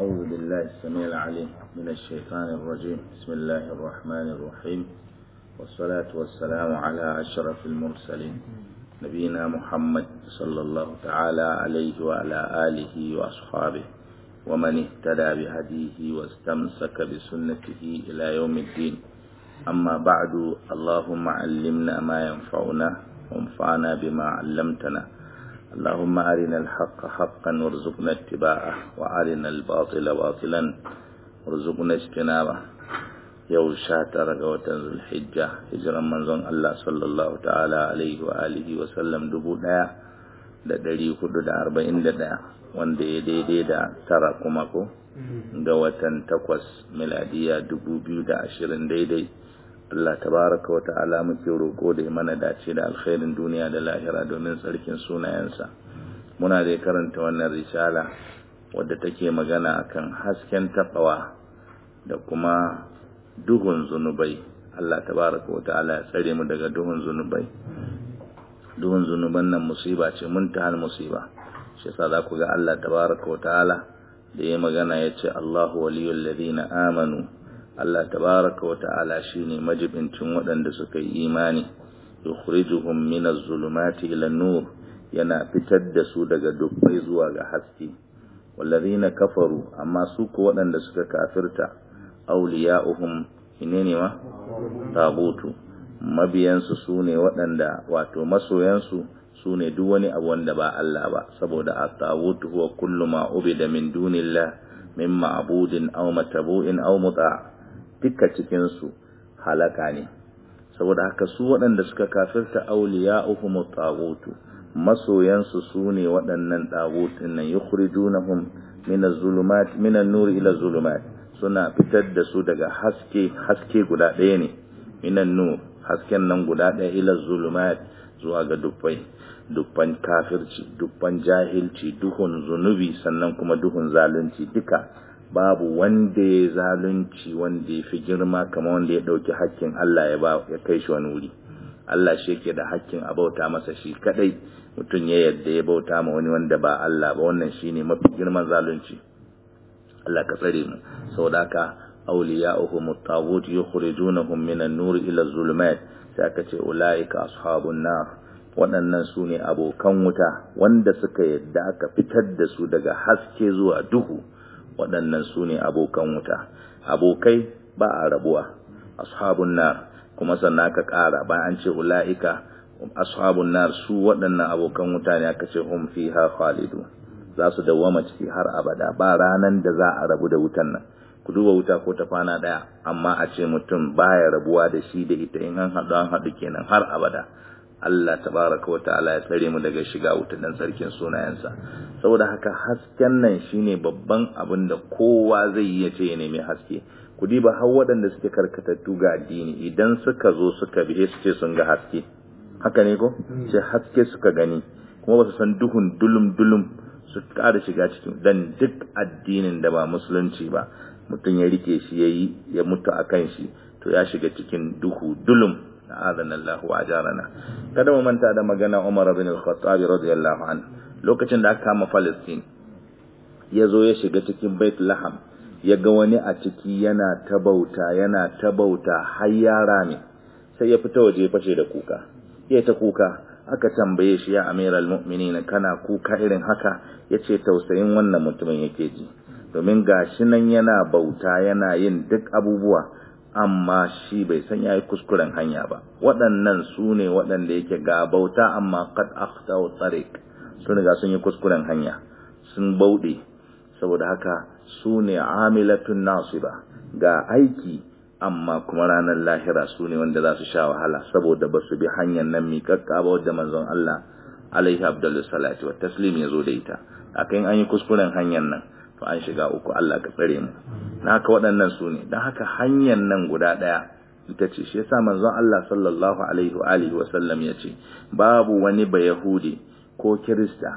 أعوذ بالله السميع العليم من الشيطان الرجيم بسم الله الرحمن الرحيم والصلاة والسلام على أشرف المرسلين نبينا محمد صلى الله تعالى عليه وعلى آله وأصحابه ومن اهتدى بهديه واستمسك بسنته إلى يوم الدين أما بعد اللهم علمنا ما ينفعنا وانفعنا بما علمتنا اللهم أرنا الحق حقا وارزقنا اتباعه وأرنا الباطل باطلا وارزقنا اجتنابه yau sha tara ga watan zulhijja hijiran manzon Allah sallallahu ta'ala alaihi wa alihi wa sallam dubu ɗaya da ɗari hudu da arba'in da ɗaya wanda ya daidai da tara kuma ko ga watan takwas miladiya dubu biyu da ashirin daidai Allah tabaraka wa ta'ala muke roƙo da mana dace da alkhairin duniya da lahira domin tsarkin sunayensa muna da karanta wannan risala wadda take magana akan hasken taɓawa da kuma duhun zunubai Allah tabaraka wa ta'ala ya tsare mu daga duhun zunubai duhun zunuban nan musiba ce muntahal musiba shi yasa za ku ga Allah tabaraka wa ta'ala da ya magana ya ce Allahu waliyul ladina amanu Allah tabaraka wa ta'ala shine majibincin waɗanda suka yi imani yukhrijuhum minaz zulumati ila nur yana fitar da su daga dubbai zuwa ga haske wallazina kafaru amma su ko waɗanda suka kafirta awliya'uhum inene ma tagutu mabiyansu sune waɗanda wato masoyansu sune duk wani abu wanda ba Allah ba saboda at-tagutu huwa kullu ma ubida min dunillah min ma'budin aw matabu'in aw muta' duka cikin su halaka ne saboda haka su waɗanda suka kafirta awliya'uhum at-tagutu masoyansu sune waɗannan tagutin nan yukhrijunahum min az-zulumat min an-nur ila az-zulumat suna fitar da su daga haske haske guda ɗaya ne minan nur hasken nan guda ɗaya ila zulumat zuwa ga dubbai dubban kafirci dubban jahilci duhun zunubi sannan kuma duhun zalunci duka babu wanda ya zalunci wanda ya fi girma kama wanda ya ɗauki hakkin Allah ya ba ya kai shi wani wuri Allah shi yake da hakkin a bauta masa shi kadai mutum ya yadda ya bauta ma wani wanda ba Allah ba wannan shine mafi girman zalunci Allah ka tsare mu saboda haka awliya'uhum at-taghut yukhrijunahum min an-nur ila az-zulumat sai aka ce ulaika ashabun nar waɗannan su ne abokan wuta wanda suka yadda aka fitar da su daga haske zuwa duhu waɗannan su ne abokan wuta abokai ba a rabuwa ashabun nar kuma sannan aka ƙara bayan an ce ulaika ashabun nar su waɗannan abokan wuta ne aka ce hum fiha khalidun za su dawwama ciki har abada ba ranan da za a rabu da wutan nan ku duba wuta ko ta kwana daya amma a ce mutum baya rabuwa da shi da ita in an haɗu an haɗu kenan har abada Allah tabaraka wa ta'ala ya tsare mu daga shiga wuta dan sarkin sunayensa saboda haka hasken nan shine babban abin da kowa zai yi ya ce ya nemi haske ku diba har waɗanda suke karkatattu ga addini idan suka zo suka bihe su ce sun ga haske haka ne ko ce haske suka gani kuma ba su san duhun dulum dulum su ƙara shiga cikin dan duk addinin da ba musulunci ba mutum ya rike shi ya yi ya mutu a kan shi to ya shiga cikin duhu dulum na adana Allah wa ajarana kada mu manta da magana Umar bin al-Khattab radiyallahu anhu lokacin da aka kama Palestine ya zo ya shiga cikin Bait Laham ya ga wani a ciki yana ta bauta yana ta bauta har yara ne sai ya fita waje fashe da kuka ya ta kuka aka tambaye shi ya amiral mu'minin kana kuka irin haka yace tausayin wannan mutumin yake ji domin gashi nan yana bauta yana yin duk abubuwa amma shi bai san yayi kuskuren hanya ba waɗannan su ne waɗanda yake ga bauta amma qad akhtau tariq sun riga sun yi kuskuren hanya sun bauɗe saboda haka su ne amilatun nasiba ga aiki amma kuma ranar lahira su ne wanda za su sha wahala saboda ba su bi hanyar nan miƙaƙƙa ba wadda manzon Allah alaihi abdullu salatu wa taslim ya zo da ita akan an yi kuskuren hanyar nan to an shiga uku Allah ka tsare mu na haka waɗannan su ne don haka hanyar nan guda ɗaya ita ce shi yasa manzon Allah sallallahu alaihi wa alihi wa sallam ya ce babu wani ba yahudi ko kirista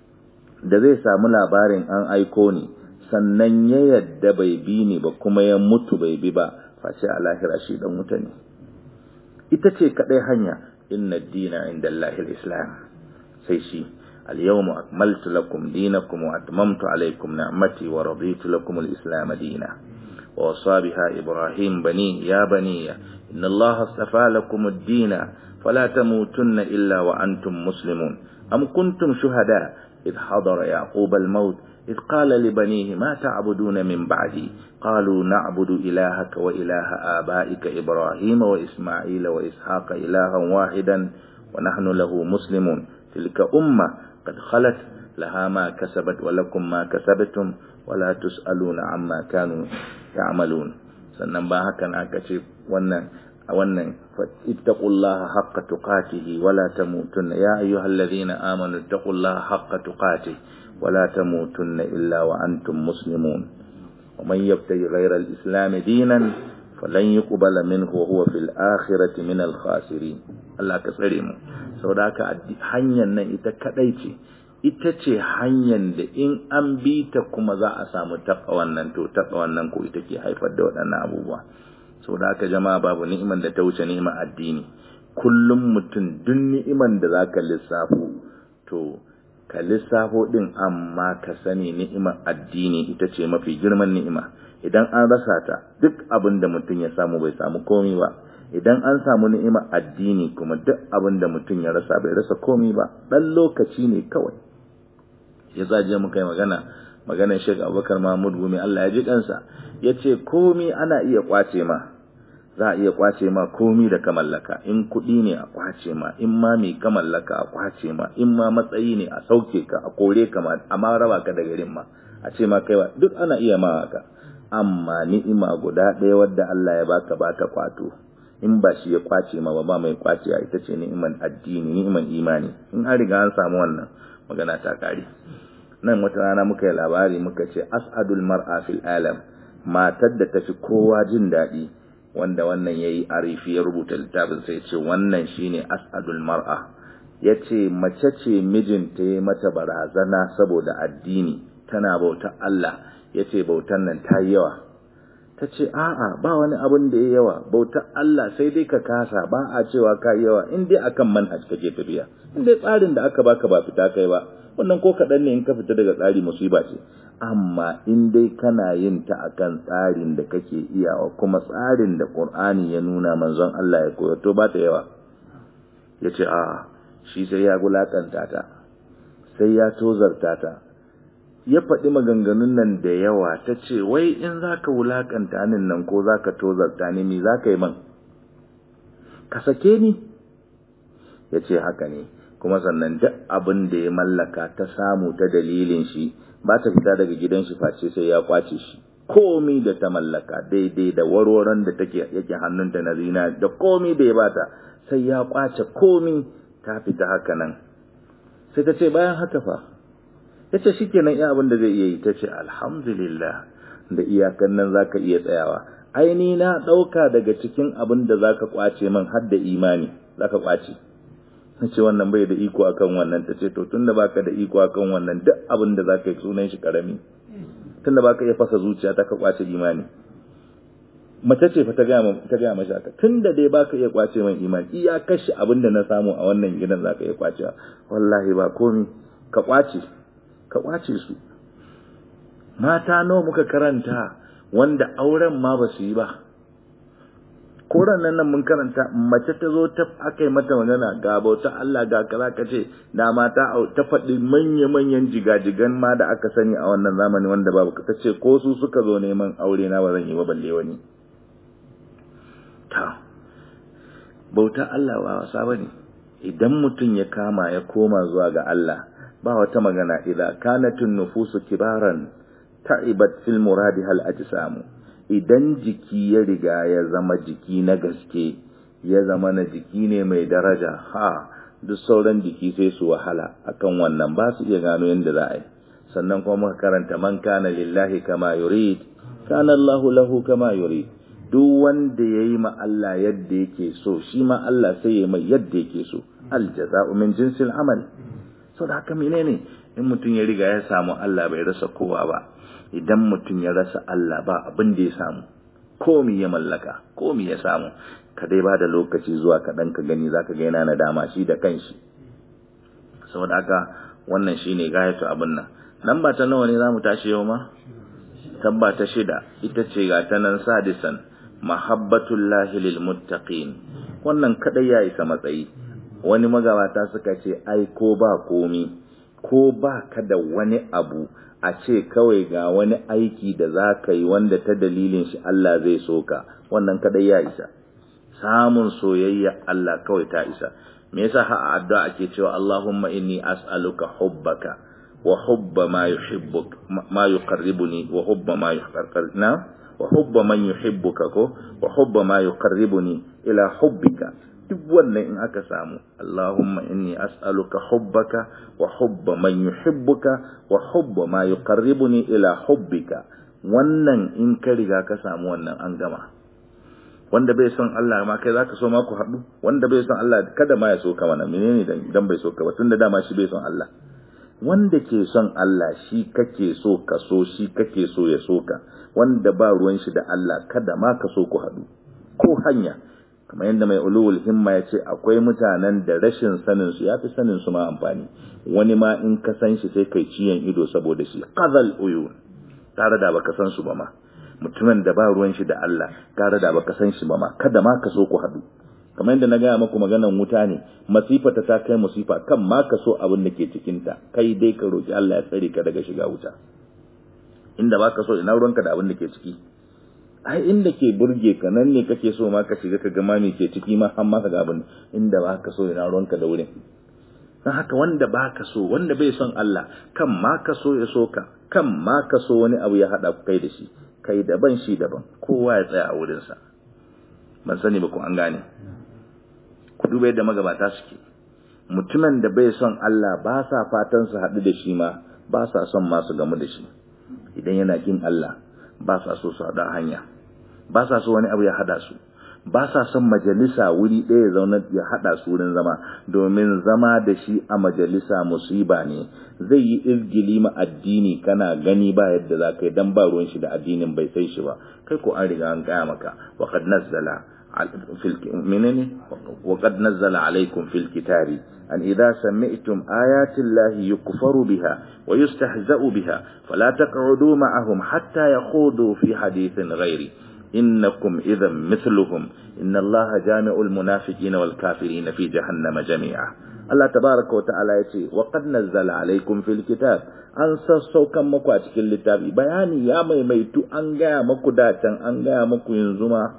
da zai samu labarin an aiko ni sannan ya yadda bai bi ni ba kuma ya mutu bai bi ba face a lahira shi dan wuta ne ita ce kadai hanya inna dina inda Allahil islam sai shi اليوم أكملت لكم دينكم وأتممت عليكم نعمتي ورضيت لكم الإسلام دينا ووصى بها إبراهيم بنيه يا بني إن الله اصطفى لكم الدين فلا تموتن إلا وأنتم مسلمون أم كنتم شهداء إذ حضر يعقوب الموت إذ قال لبنيه ما تعبدون من بعدي قالوا نعبد إلهك وإله آبائك إبراهيم وإسماعيل وإسحاق إلها واحدا ونحن له مسلمون تلك أمة قد خلت لها ما كسبت ولكم ما كسبتم ولا تسألون عما كانوا يعملون sannan ba hakan aka ce wannan wannan ittaqullaha haqqa tuqatihi wala tamutunna ya ayyuhalladhina amanu ittaqullaha haqqa tuqatihi wala tamutunna illa wa antum muslimun wa man yabtaghi ghayra al-islam dinan falan yuqbala minhu wa huwa fil akhirati min al-khasirin Allah ka tsare mu saboda haka hanyar nan ita kadai ce ita ce hanyar da in an bi ta kuma za a samu taɓa wannan to taɓa wannan ko ita ke haifar da waɗannan abubuwa sau da aka jama'a babu ni'iman da ta wuce ni'imar addini kullum mutum duk ni'iman da za ka lissafo to ka lissafo ɗin amma ka sani ni'imar addini ita ce mafi girman ni'ima idan an rasa ta duk abin da mutum ya samu bai samu komi ba idan an samu ni'imar addini kuma duk abin da mutum ya rasa bai rasa komi ba ɗan lokaci ne kawai ya zaje muka yi magana maganar Sheikh Abubakar Mahmud Gumi Allah ya ji kansa yace komi ana iya kwace ma za a iya kwace ma komi da ka mallaka in kuɗi ne a kwace ma in ma mai ka mallaka a kwace ma in ma matsayi ne a sauke ka a kore ka ma amma raba ka da garin ma a ce ma kai duk ana iya ma haka amma ni'ima guda ɗaya wadda Allah ya baka baka kwato in ba shi ya kwace ma ba ba mai kwace ita ce ni'iman addini ni'iman imani in an riga an samu wannan magana ta kare nan wata rana muka yi labari muka ce as'adul mar'a fil alam matar da tafi kowa jin daɗi wanda wannan yayi arifi ya rubuta littafin sai ce wannan shine as'adul mar'a yace mace ce mijinta ya mata barazana saboda addini tana bauta Allah yace bautan nan ta yi yawa ta ce a'a ba wani abin da ya yawa bauta Allah sai dai ka kasa ba a cewa ka yawa in dai akan manhaj kake tafiya in dai tsarin da aka baka ba fita kai ba wannan ko kaɗan ne in ka fita daga tsari musiba ce amma in dai kana yin ta akan tsarin da kake iyawa kuma tsarin da Qur'ani ya nuna manzon Allah ya koyar to ba ta yawa yace a shi sai ya gulakanta ta sai ya tozarta ta ya faɗi maganganun nan da yawa ta ce wai in za ka wulaƙanta nin nan ko za ka tozarta ni me za ka yi man ka sake ni ya ce haka ne kuma sannan duk abin da ya mallaka ta samu ta dalilin shi ba ta fita daga gidan shi face sai ya kwace shi komi da ta mallaka daidai da warwaron da take yake hannunta na zina da komi da ya bata sai ya kwace komi ta fita haka nan sai ta ce bayan haka fa ya ce shi kenan iya abin da zai iya yi ta ce alhamdulillah da iyakan nan za ka iya tsayawa aini na ɗauka daga cikin abin da za ka ƙwace man har da imani za ka ƙwace na ce wannan bai da iko akan wannan ta ce to tun da baka da iko akan wannan duk abin da za ka yi sunan shi ƙarami tun da baka iya fasa zuciya ta ka ƙwace imani mace ce fa ta gaya mashi haka tun da dai baka iya ƙwace man imani iya kashe abin da na samu a wannan gidan za ka iya ƙwacewa wallahi ba komi ka ƙwace ka ƙwace su mata nawa muka karanta wanda auren ma ba su yi ba koran nan nan mun karanta mace ta zo ta aka yi mata magana ga bauta Allah ga kaza ka ce da mata ta faɗi manya-manyan jigajigan ma da aka sani a wannan zamani wanda babu ta ce ko su suka zo neman aure na ba zan yi ba balle wani ta bauta Allah ba wasa bane idan mutum ya kama ya koma zuwa ga Allah ba wata magana idza kanatun nufusu kibaran ta'ibat fil muradi hal ajsamu idan jiki ya riga ya zama jiki na gaske ya zama na jiki ne mai daraja ha duk sauran jiki sai su wahala akan wannan ba su iya gano yadda za a yi sannan kuma muka karanta man kana lillahi kama yurid kana Allahu lahu kama yurid duk wanda yayi ma Allah yadda yake so shi ma Allah sai ya mai yadda yake so al jaza'u min jinsil amal sau da haka menene in mutum ya riga ya samu Allah bai rasa kowa ba idan mutum ya rasa Allah ba abin da ya samu komi ya mallaka komi ya samu ka dai ba da lokaci zuwa kaɗan ka gani za ka ga yana nadama shi da kanshi saboda haka wannan shine gayatu abin nan nan ba ta nawa ne zamu tashi yau ma tabba ta shida ita ce ga ta nan sadisan mahabbatullahi lil muttaqin wannan kadai ya isa matsayi wani magabata suka ce ai ko ba komi ko ba ka da wani abu a ce kawai ga wani aiki da za ka yi wanda ta dalilin shi Allah zai soka wannan kadai ya isa samun soyayya Allah kawai ta isa me yasa ha addu'a ake cewa Allahumma inni as'aluka hubbaka wa hubba ma yuhibbuk ma yuqarribuni wa hubba ma yuqarribuna wa hubba man yuhibbuka ko wa hubba ma yuqarribuni ila hubbika duk wannan in aka samu Allahumma inni as'aluka hubbaka wa hubba man yuhibbuka wa hubba ma yuqarribuni ila hubbika wannan in ka riga ka samu wannan an gama wanda bai son Allah ma kai zaka so ma ku haɗu wanda bai son Allah kada ma ya so ka mana menene dan bai so ka ba tunda dama shi bai son Allah wanda ke son Allah shi kake so ka so shi kake so ya so ka wanda ba ruwan shi da Allah kada ma ka so ku haɗu ko hanya kamar yadda mai ulul himma ya ce akwai mutanen da rashin sanin su yafi sanin su ma amfani wani ma in ka san shi sai kai ciyan ido saboda shi qazal uyun tare da baka san su ba ma mutumin da ba ruwan shi da Allah tare da baka san shi ba ma kada ma ka so ku haɗu kamar yadda na gaya maku maganan wuta ne masifa ta ta kai musifa kan ma ka so abin da ke cikinta kai dai ka roki Allah ya tsare ka daga shiga wuta inda ba ka so ina ruwanka da abin da ke ciki ai inda ke burge ka nan ne kake so ma ka shiga ka ga ma me ke ciki ma har ma ka ga abin inda ba ka so ina ruwanka da wurin dan haka wanda ba ka so wanda bai son Allah kan ma ka so ya so ka kan ma ka so wani abu ya hada ku kai da shi kai daban shi daban kowa ya tsaya a wurinsa ban sani ba ko an gane ku duba yadda magabata suke mutumin da bai son Allah ba sa fatan su haɗu da shi ma ba sa son ma su gamu da shi idan yana kin Allah ba sa so su haɗa hanya ba sa so wani abu ya haɗa su ba sa son majalisa wuri ɗaya zauna ya haɗa su wurin zama domin zama da shi a majalisa musiba ne zai yi izgili ma addini kana gani ba yadda za ka yi dan ba ruwan shi da addinin bai sai shi ba kai ko an riga an gaya maka wa qad nazzala منني وقد نزل عليكم في الكتاب أن إذا سمعتم آيات الله يكفر بها ويستهزأ بها فلا تقعدوا معهم حتى يخوضوا في حديث غيري إنكم إذا مثلهم إن الله جامع المنافقين والكافرين في جهنم جميعا الله تبارك وتعالى يتي وقد نزل عليكم في الكتاب an sassaukan maku a cikin littafi bayani ya maimaitu an gaya maku datan an gaya maku yanzu ma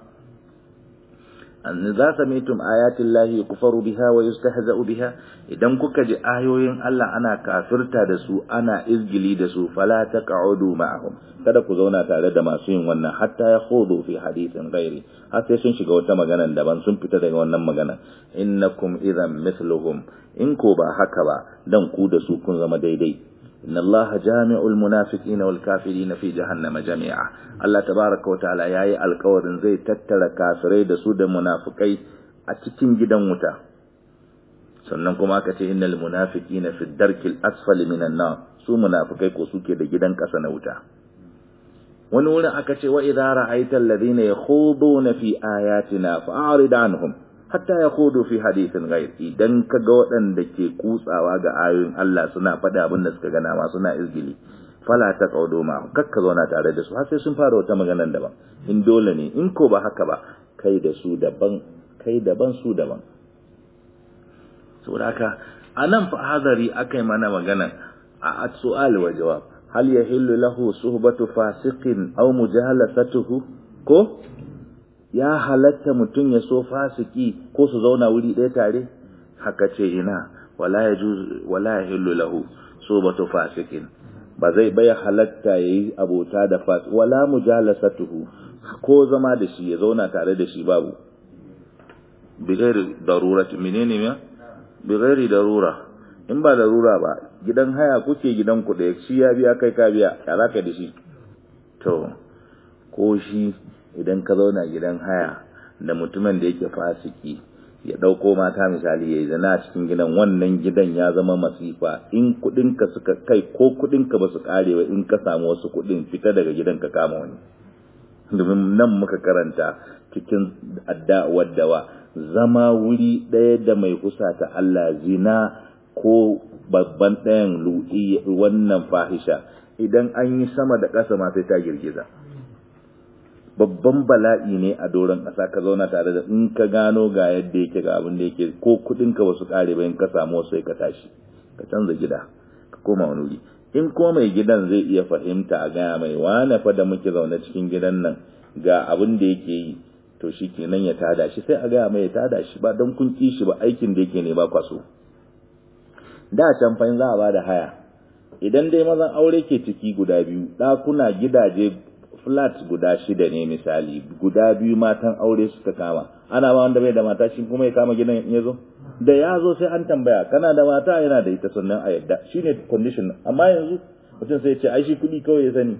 an za samitum ayatin lahi kufaru biha wa yustahza'u biha idan kuka ji ayoyin Allah ana kafirta da su ana izgili da su fala taq'udu ma'ahum kada ku zauna tare da masu yin wannan hatta ya khudu fi hadithin ghairi har sai sun shiga wata magana daban sun fita daga wannan magana innakum idan mithluhum in ko ba haka ba dan ku da su kun zama daidai inna Allah jami'ul munafiqina wal kafirina fi jahannama jami'a Allah tabaaraka wa ta'ala yayi alƙawarin zai tattara kafirai da su da munafikai a cikin gidan wuta sannan kuma aka ce innal munafiqina fi darkil asfali minan nar su munafikai ko suke da gidan ƙasa na wuta wani wurin aka ce wa idza ra'aita alladhina yakhuduna fi ayatina fa'rid anhum hatta ya kudu fi hadithin ghair idan ka ga waɗanda ke kutsawa ga ayoyin Allah suna faɗa abin da suka gana ma suna izgili fala ta kaudo ma kakka zauna tare da su har sai sun fara wata maganar daban in dole ne in ko ba haka ba kai da su daban kai daban su daban saboda haka anan fa hadari akai mana magana a su'al wa jawab hal yahillu lahu suhbatu fasiqin aw mujalasatuhu ko ya halatta mutum ya so fasiki ko su zauna wuri ɗaya tare haka ce ina wala ya wala ya hillu lahu so batu fasikin ba zai bai halatta yayi abota da fas wala mujalasatuhu ko zama da shi ya zauna tare da shi babu bi ghairi darurati menene ya bi ghairi darura in ba darura ba gidan haya kuke gidan ku da shi ya biya kai ka biya ya zaka da shi to ko shi idan ka zauna gidan haya da mutumin da yake fasiki ya dauko mata misali yayi zana a cikin gidan wannan gidan ya zama masifa in kudinka suka kai ko kudinka ba su kare ba in ka samu wasu kudin fita daga gidan ka kama wani domin nan muka karanta cikin adda'awar dawa zama wuri ɗaya da mai kusa ta Allah zina ko babban ɗayan lu'i wannan fahisha idan an yi sama da ƙasa ma sai ta girgiza babban bala'i ne a doron ƙasa ka zauna tare da in ka gano ga yadda yake ga abin da yake ko kuɗin ka wasu ƙare bayan ka samu sai ka tashi ka canza gida ka koma wani wuri in kuma mai gidan zai iya fahimta a gaya mai wane fa da muke zaune cikin gidan nan ga abin da yake yi to shi kenan ya tada shi sai a gaya mai ya tada shi ba don kun ki shi ba aikin da yake ne ba kwaso da can fa za a ba da haya idan dai mazan aure ke ciki guda biyu ɗakuna gidaje flat guda shida ne misali guda biyu matan aure suka kama ana ba wanda bai da mata shi kuma ya kama gidan ya zo da ya zo sai an tambaya kana da mata yana da ita sannan a yadda shine condition amma yanzu mutum sai ya ce ai shi kuɗi kawai ya sani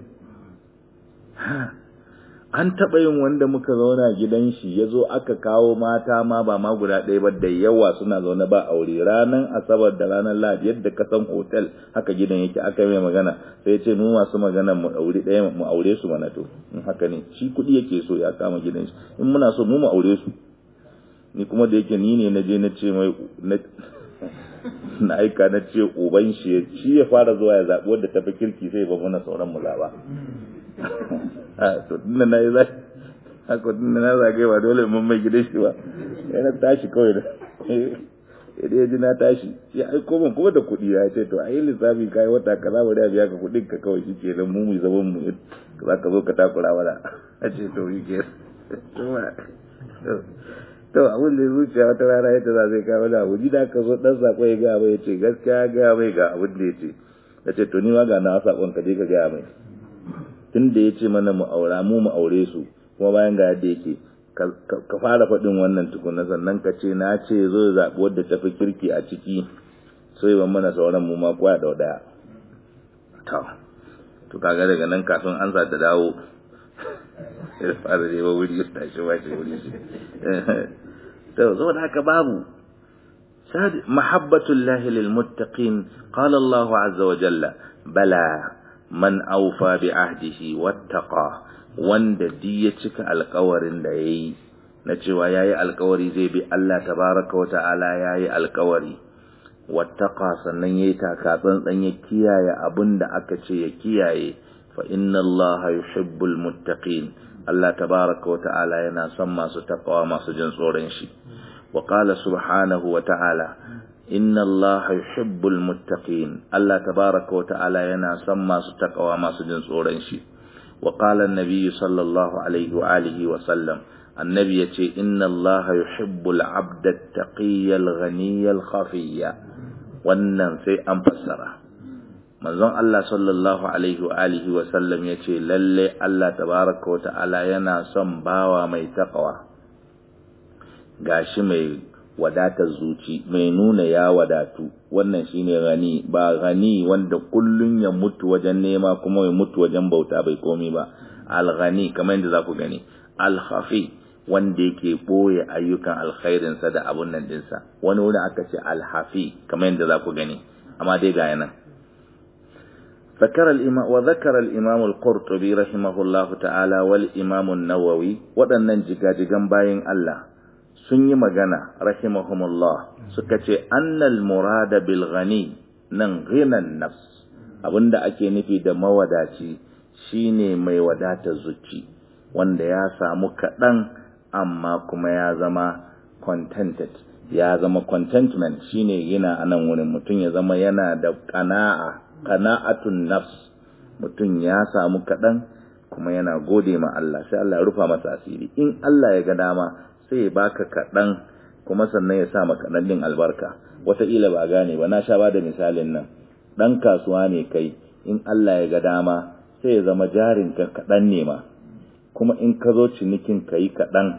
an taɓa yin wanda muka zauna gidan shi ya zo aka kawo mata ma ba ma guda ɗaya ba da yawa suna zaune ba aure ranar asabar da ranar lahadi yadda ka san hotel haka gidan yake aka mai magana sai ce mu masu magana mu aure ɗaya mu aure su mana to in haka ne shi kuɗi yake so ya kama gidan shi in muna so mu mu aure su ni kuma da yake ni ne na je na ce mai na aika na ce uban shi shi ya fara zuwa ya zaɓi wadda tafi kirki sai ba mana sauran mu zaɓa to tunda na yi za haka tunda na zagaye ba dole mun mai gidan shi ba ya na tashi kawai da idan ya ji na tashi ya aiko min kuma da kuɗi ya ce to a yi lissafi ka yi wata kaza bari a biya ka kuɗin ka kawai shi ke nan mu mu zaman mu za ka zo ka takura mana a ce to yi ke to abin da zuciya wata rana ya ta za zai kawo da abu gida ka zo dan sako ya gaya mai ya ce gaskiya ya gaya mai ga abin da ya ce ya ce to ni ma ga na sakon ka je ka gaya mai tun da ya ce mana mu aura mu mu aure su kuma bayan ga yadda yake ka fara faɗin wannan tukuna sannan ka ce na ce zo ya zaɓi wadda ta fi kirki a ciki so yi mana sauran mu ma kwaya da ɗaya to to kaga daga nan kafin an sa ta dawo ya fara nema wuri ya tashi ba shi wuri shi to saboda haka babu mahabbatullahi lil muttaqin qala Allah azza wa jalla bala man aufa bi ahdihi wattaqa wanda di ya cika alkawarin da yayi na cewa yayi alkawari zai bi Allah tabaraka wa ta'ala yayi alkawari wattaqa sannan yayi taka tsantsan ya kiyaye abinda aka ce ya kiyaye fa inna Allah yuhibbul muttaqin Allah tabaraka wa ta'ala yana son masu taqwa masu jin tsoron shi wa qala subhanahu wa ta'ala inna Allah yuhibbul muttaqin Allah tabaraka wa ta'ala yana son masu takawa masu jin tsoron shi wa qala an-nabi sallallahu alaihi wa alihi wa sallam annabi yace inna Allah yuhibbul 'abda at-taqiyya al-ghaniyya al-khafiyya wannan sai an fassara manzon Allah sallallahu alaihi wa alihi wa sallam yace lalle Allah tabaraka wa ta'ala yana son bawa mai takawa gashi mai wadatar zuci mai nuna ya wadatu wannan shine gani ba gani wanda kullun ya mutu wajen nema kuma ya mutu wajen bauta bai komi ba al-ghani kamar yadda zaku gani al-khafi wanda yake boye ayyukan alkhairin sa da abun nan dinsa wani wuri aka ce al-hafi kamar yadda zaku gani amma dai ga yana ذكر الإمام وذكر الإمام القرطبي رحمه الله تعالى والإمام النووي ودنن jigajigan bayin Allah sun yi magana rahimahumullah suka ce annal murada bil ghani nan ghinan nafs abinda ake nufi da mawadaci shine mai wadatar zuci wanda ya samu kaɗan amma kuma ya zama contented ya zama contentment shine yana anan wurin mutum ya zama yana da qana'a qana'atun nafs mutum ya samu kaɗan kuma yana gode ma Allah sai Allah ya rufa masa asiri in Allah ya ga dama sai ya baka kaɗan kuma sannan ya sa maka kaɗan din albarka wataƙila ba gane ba na sha ba da misalin nan ɗan kasuwa ne kai in Allah ya ga dama sai ya zama jarin ka kaɗan ne ma kuma in ka zo cinikin ka yi kaɗan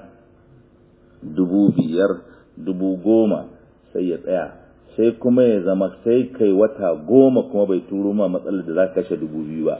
dubu biyar dubu goma sai ya tsaya sai kuma ya zama sai kai wata goma kuma bai turo ma matsalar da za ka kashe dubu biyu ba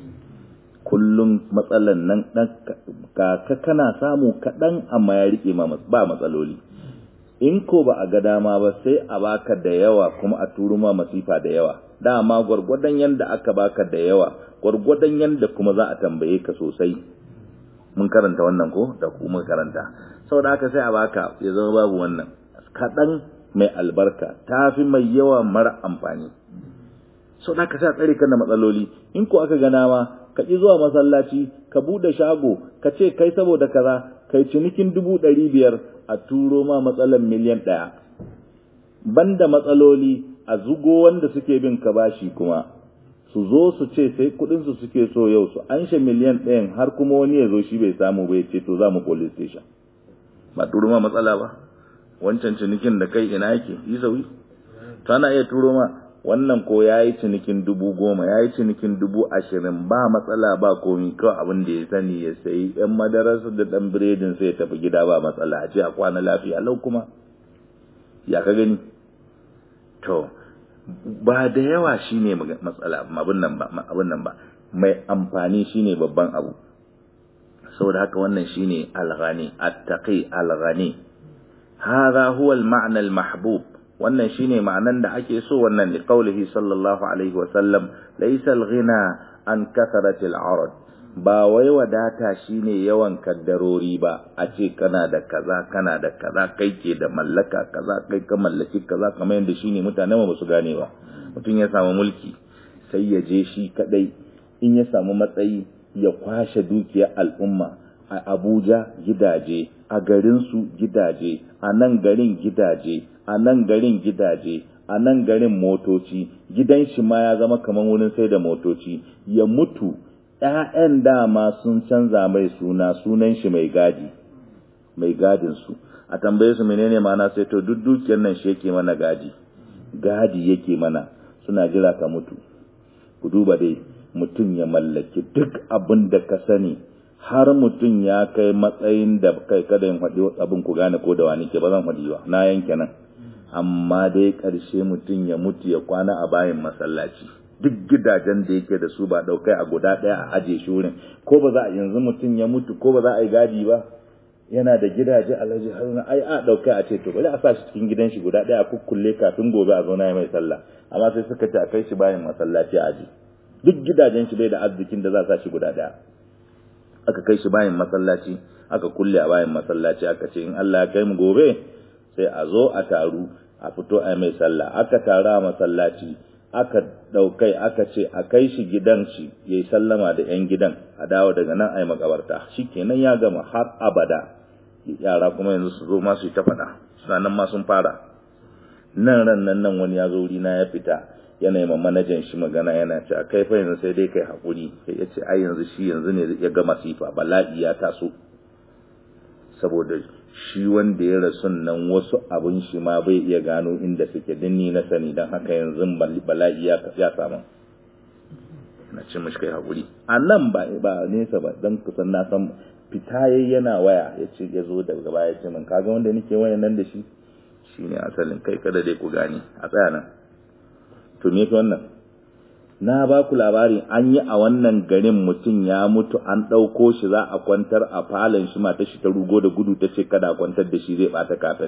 kullum matsalan nan ka kana samu kaɗan amma ya riƙe ma ba matsaloli in ko ba a ga dama ba sai a baka da yawa kuma a turo ma masifa da yawa dama gwargwadon yanda aka baka da yawa gwargwadon yanda kuma za a tambaye ka sosai mun karanta wannan ko da kuma karanta saboda haka sai a baka ya zama babu wannan kaɗan mai albarka ta fi mai yawa mara amfani sau da ka sa tsare kan da matsaloli in ko aka gana ma ka ƙi zuwa masallaci ka buɗe shago ka ce kai saboda kaza kai cinikin dubu ɗari biyar a turo ma matsalan miliyan ɗaya banda matsaloli a zugo wanda suke bin ka bashi kuma su zo su ce sai kuɗin su suke so yau su anshe miliyan ɗayan har kuma wani ya zo shi bai samu bai ce to za mu police station ba turo ma matsala ba wancan cinikin da kai ina yake yi sauyi tana iya turo ma wannan ko ya yi cinikin dubu goma ya yi cinikin dubu ashirin ba matsala ba komi kawai abin da ya sani ya sayi yan madararsa da ɗan biredin sai ya tafi gida ba matsala a ce a kwana lafiya lau kuma ya ka gani to ba da yawa shine matsala abin nan ba abin nan ba mai amfani shine babban abu saboda haka wannan shine alghani attaqi alghani hadha huwa al-ma'na al-mahbub wannan shine ma'anan da ake so wannan li qawlihi sallallahu alaihi wa sallam laysa al-ghina an kathrati al-arad ba wai wadata shine yawan kaddarori ba a ce kana da kaza kana da kaza kai ke da mallaka kaza kai ka mallaki kaza kamar yadda shine mutane ba su gane ba mutum ya samu mulki sai ya je shi kadai in ya samu matsayi ya kwashe dukiyar al'umma a Abuja gidaje a garinsu gidaje a nan garin gidaje a nan garin gidaje a nan garin motoci gidan shi ma ya zama kamar wurin sai da motoci ya mutu ‘ya'yan dama sun canza mai suna sunan shi mai gadi mai gadin su a tambaye su menene mana sai to duk dukiyar nan shi yake mana gadi gadi yake mana suna jira ka mutu ku duba dai mutum ya mallaki duk abin da ka sani har mutum ya kai matsayin da kai kada yin faɗi abin ku gane ko da wani ke ba zan faɗi ba na yanke nan amma dai ƙarshe mutum ya mutu ya kwana a bayan masallaci duk gidajen da yake da su ba ɗaukai a guda ɗaya a aje shi wurin ko ba za a yanzu mutum ya mutu ko ba za a yi gadi ba yana da gidaje alhaji haruna ai a ɗaukai a ce to bari a sa shi cikin gidan shi guda ɗaya a kukkulle kafin gobe a zauna ya mai sallah amma sai suka ce a kai shi bayan masallaci a aje duk gidajen shi bai da arzikin da za a sa shi guda ɗaya aka kai shi bayan masallaci aka kulle a bayan masallaci aka ce in Allah ya kai mu gobe sai a zo a taru a fito a mai sallah aka taru a masallaci aka daukai aka ce a kai shi gidan shi yayi sallama da yan gidan a dawo daga nan ai makabarta shikenan ya gama har abada yara kuma yanzu su zo ma su ta faɗa suna nan ma sun fara nan ran nan nan wani ya zo wuri na ya fita yana yi manajan shi magana yana ce a kai fa yanzu sai dai kai haƙuri sai ya ce ai yanzu shi yanzu ne ya ga masifa bala'i ya taso saboda shi wanda ya rasu nan wasu abin shi ma bai iya gano inda suke dinni na sani don haka yanzu bala'i ya samu na ce mashi kai haƙuri a nan ba ba nesa ba don kusan na san fita yayi yana waya ya ce ya zo daga baya ya ce min kaga wanda nake wayan nan da shi shine asalin kai kada dai ku gane a tsaya nan to me fi wannan na ba ku labari an yi a wannan garin mutum ya mutu an ɗauko shi za a kwantar a falon shi mata shi ta rugo da gudu ta ce kada a kwantar da shi zai ɓata kafet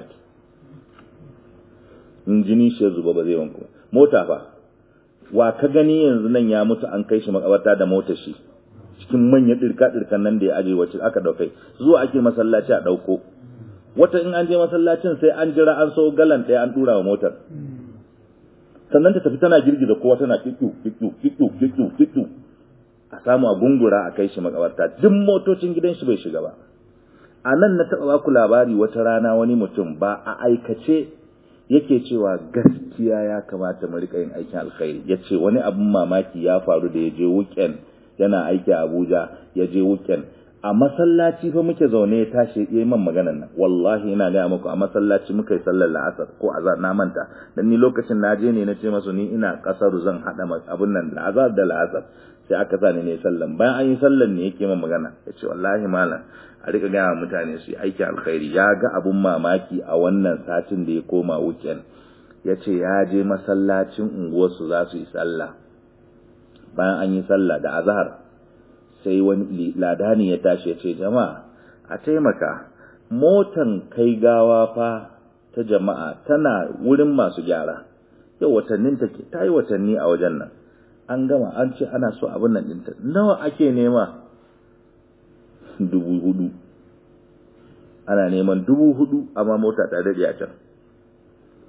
in jini shi ya zuba ba zai wanku mota fa wa ka gani yanzu nan ya mutu an kai shi makabarta da motar shi cikin manyan ɗirka ɗirkan nan da ya aje wacce aka ɗaukai zuwa ake masallaci a ɗauko wata in an je masallacin sai an jira an so galan ɗaya an ɗura wa motar sannan ta tafi tana girgiza kowa tana kikku kikku kikku kikku kikku a samu a gungura a kai shi makabarta duk motocin gidan shi bai shiga ba a nan na taɓa baku labari wata rana wani mutum ba a aikace yake cewa gaskiya ya kamata mu rika yin aikin alkhairi ya ce wani abin mamaki ya faru da ya je weekend yana aiki a abuja ya je weekend a masallaci fa muke zaune ya tashi ya yi man maganan nan wallahi ina gaya muku a masallaci muka yi sallar la'asar ko azar na manta dan ni lokacin na je ne na ce masu ni ina kasar zan hada abun nan da azar da la'asar sai aka sa ni ne sallan bayan an yi sallan ne yake man magana ya ce wallahi malam a rika gaya mutane su yi aiki alkhairi ya ga abun mamaki a wannan satin da ya koma weekend ya ce ya je masallacin unguwarsu za su yi sallah bayan an yi sallah da azhar sai wani ladani ya tashi ya ce jama'a a taimaka motan kai gawa fa ta jama'a tana wurin masu gyara yau watannin take ta yi watanni a wajen nan an gama an ce ana so abin nan ɗinta nawa ake nema dubu hudu ana neman dubu hudu amma mota ta daɗe a can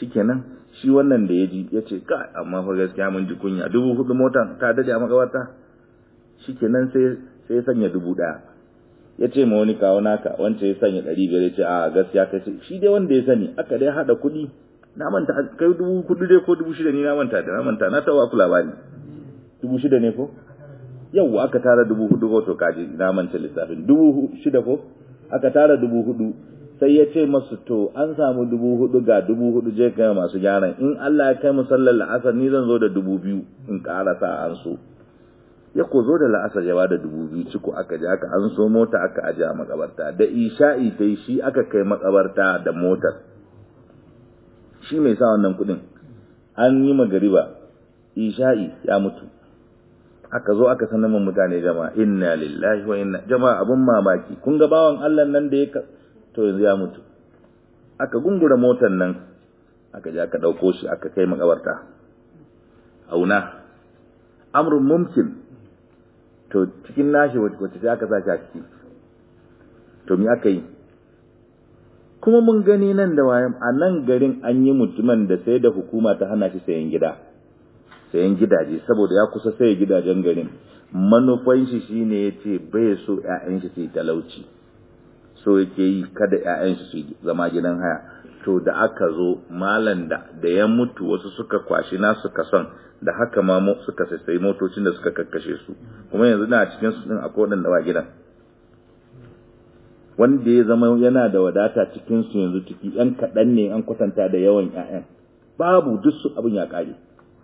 shikenan shi wannan da ya ji ya ce ka amma fa gaskiya mun ji kunya dubu hudu mota ta dade a makabarta shikenan sai sai ya sanya dubu daya ya ce ma wani kawo naka wancan ya sanya ɗari biyar ya ce a gaskiya kai shi dai wanda ya sani aka dai haɗa kuɗi na manta kai dubu kuɗi dai ko dubu shida ni na manta da na manta na tawa ku labari dubu shida ne ko yau aka tara dubu hudu ko to kaji na manta lissafin dubu shida ko aka tara dubu hudu sai ya ce masu to an samu dubu hudu ga dubu hudu je kai masu gyaran in Allah ya kai mu sallar la'asar ni zan zo da dubu biyu in ƙarasa an so ya ko zo da la'asar ya bada dubu biyu ciko aka je aka an so mota aka aje a makabarta da isha'i ta shi aka kai makabarta da motar shi mai sa wannan kudin an yi magariba isha'i ya mutu aka zo aka sanar mun mutane jama'a inna lillahi wa inna jama'a abun mamaki kun ga bawan Allah nan da ya to yanzu ya mutu aka gungura motar nan aka je aka dauko shi aka kai makabarta auna amrun mumkin to cikin nashi wacce sai aka sashi a ciki to me aka yi kuma mun gani nan da wayan a nan garin an yi mutumin da sai da hukuma ta hana shi sayan gida sayan gidaje saboda ya kusa saye gidajen garin manufan shi shine yace bai so ƴaƴan shi su yi talauci so yake yi kada ƴaƴan shi su zama gidan haya to da aka zo malan da da ya mutu wasu suka kwashi na suka son da haka ma suka sai motocin da suka kakkashe su kuma yanzu na cikin su din akwai wadanda ba gidan wanda ya zama yana da wadata cikin su yanzu ciki yan kaɗan ne an kwatanta da yawan ƴaƴan babu duk su abin ya ƙare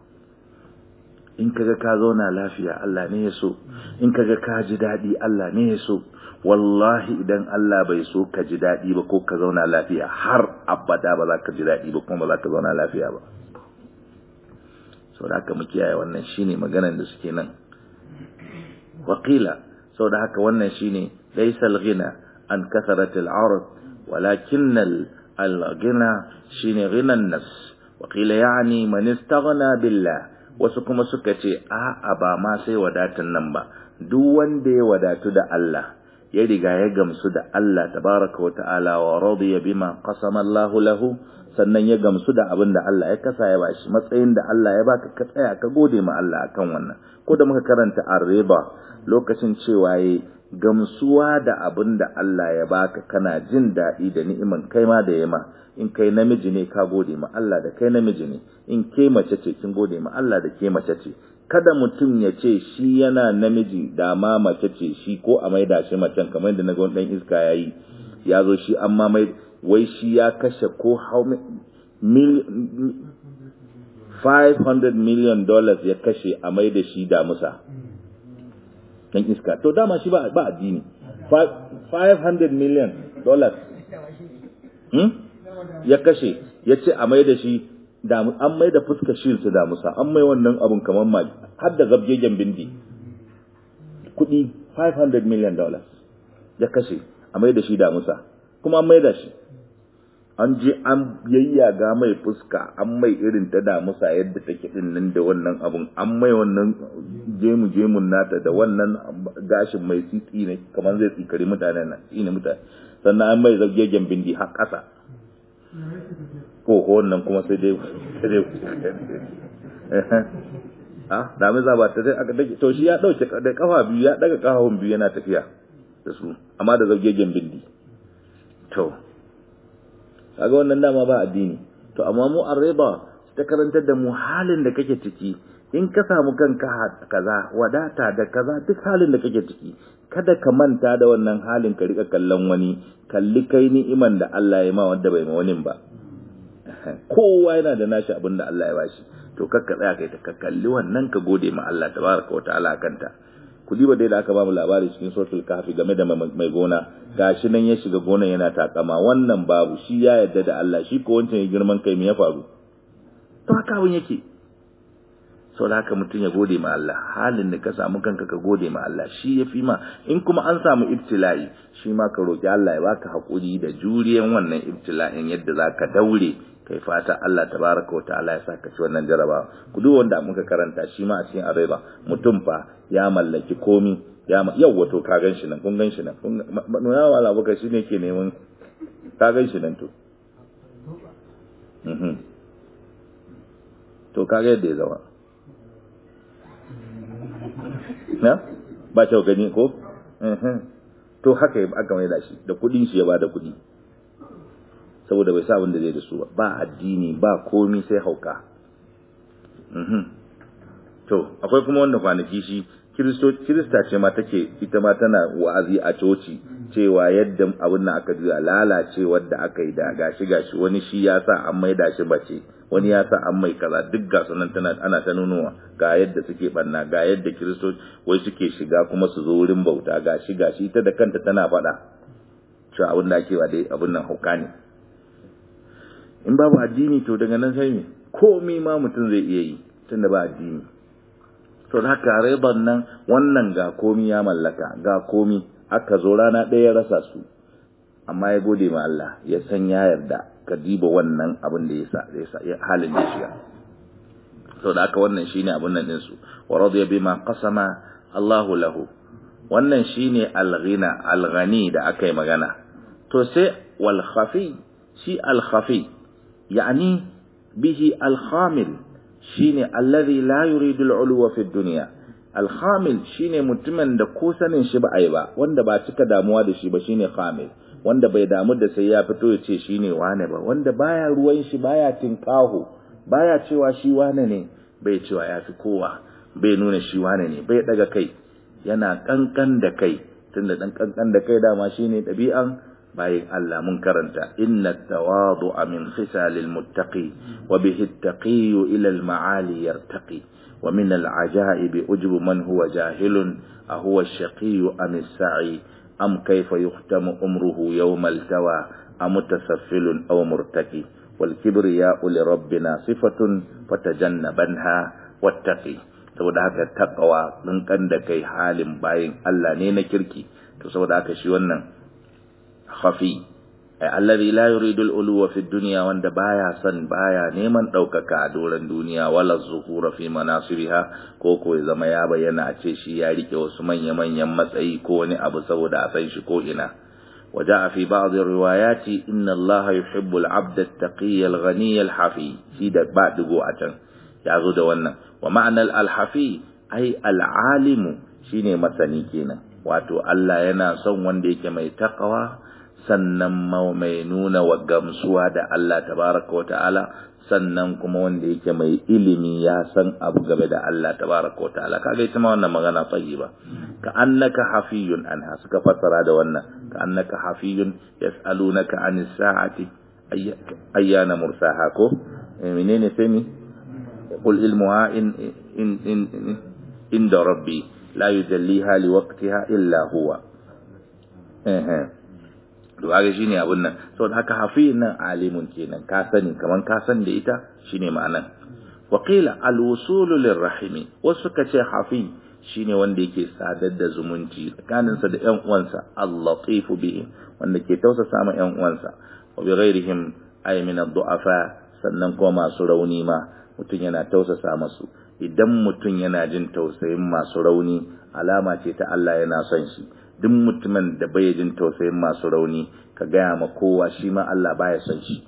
in kaga ka zauna lafiya Allah ne ya so in kaga ka ji daɗi Allah ne ya so wallahi idan Allah bai so ka ji daɗi ba ko ka zauna lafiya har abada ba za ka ji daɗi ba kuma ba za ka zauna lafiya ba sau da haka mu kiyaye wannan shine maganan da suke nan wakila sau da haka wannan shine laisal ghina an kasaratil arad walakin al ghina shine ghinan nas wakila yani man istaghna billah wasu kuma suka ce a'a ba ma sai wadatan nan ba duk wanda ya wadatu da Allah ya riga ya gamsu da Allah tabaraka wa ta'ala wa radiya bima qasama Allah lahu sannan ya gamsu da abin da Allah ya kasa ya bashi matsayin da Allah ya baka ka tsaya ka gode ma Allah akan wannan ko da muka karanta ar-riba lokacin cewa yayi gamsuwa da abin da Allah ya baka kana jin daɗi da ni'iman kai ma da yama in kai namiji ne ka gode ma Allah da kai namiji ne in ke mace ce kin gode ma Allah da ke mace ce kada mutum ya ce shi yana namiji da ma mace ce shi ko a maida shi macen kamar da naga dan iska yayi ya zo shi amma mai wai shi ya kashe ko how mil 500 million dollars ya kashe a maida shi da musa dan iska to dama shi ba ba addini 500 million dollars hmm? ya kashe ya ce a mai da shi an mai da fuskar shi su damusa an mai wannan abun kamar ma har da zabgegen bindi kudi 500 million dollars ya kashe a mai da shi damusa kuma an mai da shi an je an yayyaga mai fuska an mai irin ta damusa yadda take din nan da wannan abun an mai wannan jemu jemun nata da wannan gashin mai tsitsi ne kamar zai tsikari mutanen nan ne mutane sannan an mai zabgegen bindi har ƙasa ko wannan kuma sai dai sai dai ah da mai zaba ta dai aka dake to shi ya dauke da kafa biyu ya daga kafafun biyu yana tafiya da su amma da zabgegen bindi to kaga wannan dama ba addini to amma mu arriba ta karantar da mu halin da kake ciki in ka samu kanka kaza wadata da kaza duk halin da kake ciki kada ka manta da wannan halin ka rika kallon wani kalli kai ni'iman da Allah ya ma wanda bai ma wani ba kowa yana da nashi abin da Allah ya bashi to kakka tsaya kai ta ka kalli wannan ka gode ma Allah tabaraka wa ta'ala kanta ku diba dai da aka ba mu labari cikin suratul kahfi game da mai gona gashi nan ya shiga gonan yana takama wannan babu shi ya yarda da Allah shi ko wancan ya girman kai me ya faru to haka abin yake sau da haka mutum ya gode ma Allah halin da ka samu kanka ka gode ma Allah shi ya fi ma in kuma an samu ibtila'i shi ma ka roƙi Allah ya baka haƙuri da juriyan wannan ibtila'in yadda za ka daure kai fata Allah tabaraka wa ta'ala ya saka ci wannan jarabawa ku duk wanda muka karanta shi ma a cikin areba mutum fa ya mallaki komi ya yau wato ka gan shi nan kun gan shi nan kun nuna wa Allah baka shine ke neman ka gan shi nan to to kaga yadda ya zama na ba kyau gani ko to haka aka mai da shi da kudin shi ya ba da kudi saboda bai sa abin da zai da su ba ba addini ba komi sai hauka to akwai kuma wanda kwanaki shi kirista ce ma take ita ma tana wa'azi a coci cewa yadda abin nan aka juya lalace wadda aka yi da gashi gashi wani shi ya sa an mai da shi bace wani ya sa an mai kaza duk ga sunan tana ana ta nunuwa ga yadda suke banna ga yadda kiristoci wai suke shiga kuma su zo wurin bauta gashi gashi ita da kanta tana faɗa cewa abin da ake wa dai abin nan hauka ne in babu addini to daga nan sai me komai ma mutum zai iya yi tunda ba addini to haka riban nan wannan ga komi ya mallaka ga komi aka zo rana ɗaya ya rasa su amma ya gode ma Allah ya san ya yarda ka diba wannan abin da ya sa ya sa halin da shiga to da haka wannan shine abin nan din su wa radiya bima qasama Allahu lahu wannan shine al-ghina al-ghani da aka yi magana to sai wal khafi shi al-khafi yani bihi al-khamil shine alladhi la yuridu al-ulwa fi dunya al-khamil shine mutumin da ko sanin shi ba ai ba wanda ba cika damuwa da shi ba shine khamil wanda bai damu da sai ya fito ya ce shine wane ba wanda baya ruwan shi baya tinkaho baya cewa shi wane ne bai cewa ya fi kowa bai nuna shi wane ne bai daga kai yana kankan da kai tunda dan kankan da kai dama shine dabi'an bayan Allah mun karanta inna tawadu'a min khisalil muttaqi wa bihi at-taqi ila al-ma'ali yartaqi wa min al-ajaib ujbu man huwa jahilun ahuwa ash-shaqi am as-sa'i am kayfa yuhtamu umruhu yawm al-tawa am mutasaffilun aw murtaqi wal kibriya'u li rabbina sifatun fatajannabanha wattaqi saboda haka taqwa kan da kai halin bayin Allah ne na kirki to saboda haka shi wannan khafi alladhi la yuridu al-uluwa fi dunya wanda baya son baya neman daukaka a doran duniya wala zuhura fi manasibiha ko ko ya zama ya bayyana a ce shi ya rike wasu manya manyan matsayi ko wani abu saboda a san shi ko ina وجاء في بعض الروايات إن الله يحب العبد التقي الغني الحفي في بعد قوة يعزو دوانا ومعنى الحفي أي العالم شيني مثني كينا واتو الله ينا son wanda yake mai taqwa sannan mai nuna wa gamsuwa da Allah tabaraka wa ta'ala sannan kuma wanda yake mai ilimi ya san abu game da Allah tabaraka wa ta'ala kaga ita ma wannan magana tayyiba ka annaka hafiyun anha suka fassara da wannan ka annaka hafiyun yas'alunaka anis sa'ati ayyana mursaha ko menene sai ni qul ilmuha in in in inda rabbi la yujalliha liwaqtiha illa huwa eh kaga shine abun nan saboda haka hafiyin nan alimun kenan ka sani kaman ka san da ita shine ma'anan wa qila al-wusulu lirrahimi wasu ka ce hafi shine wanda yake sadar da zumunci tsakaninsa da ƴan uwansa al-latifu bihim wanda ke tausasa ma ƴan uwansa wa bi ghairihim ay min ad-du'afa sannan kuma masu rauni ma mutum yana tausasa masu idan mutum yana jin tausayin masu rauni alama ce ta Allah yana son shi duk mutumin da bai jin tausayin masu rauni ka gaya ma kowa shi ma Allah baya son shi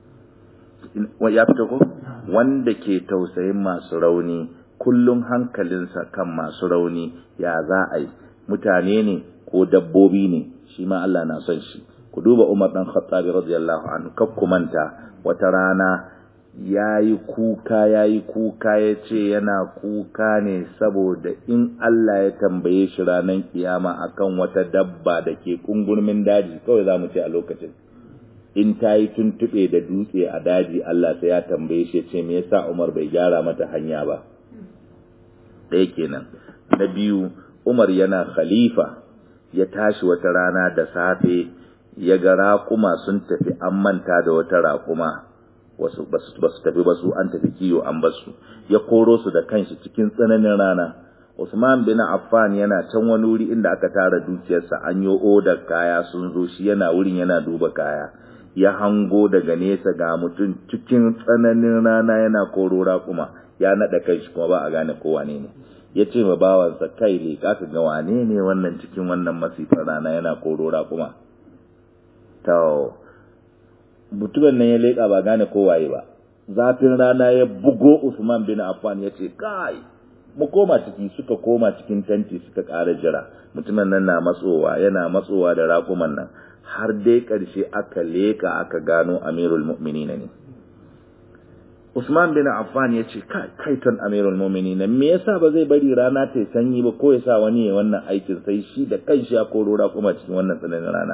ya fito ko wanda ke tausayin masu rauni kullum hankalinsa kan masu rauni ya za a yi mutane ne ko dabbobi ne shi ma Allah na son shi ku duba Umar dan Khattab radiyallahu anhu kaf manta wata rana yayi kuka yayi kuka yace yana kuka ne saboda in Allah ya tambaye shi ranar kiyama akan wata dabba da ke kungurmin daji kawai zamu ce a lokacin in ta yi tuntube da dutse a daji Allah sai ya tambaye shi ce me yasa Umar bai gyara mata hanya ba ɗaya kenan na biyu Umar yana khalifa ya tashi wata rana da safe ya ga raƙuma sun tafi an manta da wata raƙuma wasu ba su tafi ba su an tafi kiyo an basu ya koro su da kanshi cikin tsananin rana Usman bin Affan yana can wani wuri inda aka tara dukiyarsa an yi odar kaya sun zo shi yana wurin yana duba kaya ya hango daga nesa ga mutum cikin tsananin rana yana koro raƙuma ya naɗa kai shi kuma ba a gane ko wane ne ya ce ma bawansa kai ne ka ga wane ne wannan cikin wannan masifar rana yana koro raƙuma to mutumin nan ya leƙa ba gane ko waye ba zafin rana ya bugo Usman bin Affan ya ce kai mu koma ciki suka koma cikin tanti suka ƙara jira mutumin nan na matsowa yana matsowa da raƙuman nan har dai ƙarshe aka leka aka gano amirul mu'minina ne Usman bin Affan ya ce kai kaiton amirul mu'minina me yasa ba zai bari rana ta sanyi ba ko ya sa wani ya wannan aikin sai shi da kanshi ya koro raƙuma cikin wannan tsananin rana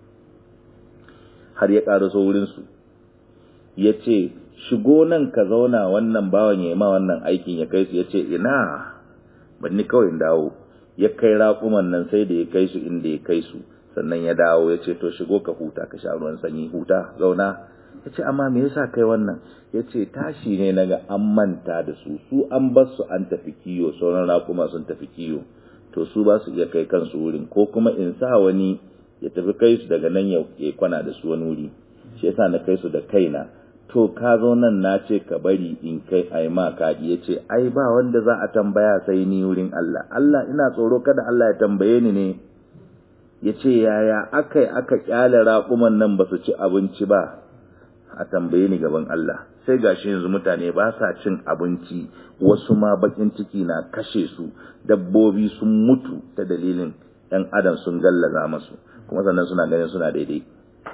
har ya ƙara so wurin su ya ce shigo nan ka zauna wannan bawan ya ma wannan aikin ya kai su ya ce ina ban ni kawai dawo ya kai raƙuman nan sai da ya kai su inda ya kai su sannan ya dawo ya ce to shigo ka huta ka sha ruwan sanyi huta zauna ya ce amma me yasa kai wannan ya ce tashi ne naga an manta da su su an bar su an tafi kiyo sauran raƙuma sun tafi kiyo to su ba su iya kai kansu wurin ko kuma in sa wani ya tafi kai su daga nan ya kwana da su wani wuri shi yasa na kai su da kaina to ka zo nan na ce ka bari in kai ai ma kaɗi ya ce ai ba wanda za a tambaya sai ni wurin Allah Allah ina tsoro kada Allah ya tambaye ni ne ya ce yaya aka yi aka kyale raƙuman nan ba su ci abinci ba a tambaye ni gaban Allah sai gashi yanzu mutane ba sa cin abinci wasu ma bakin ciki na kashe su dabbobi sun mutu ta dalilin ɗan adam sun gallaza masu kuma sannan suna ganin suna daidai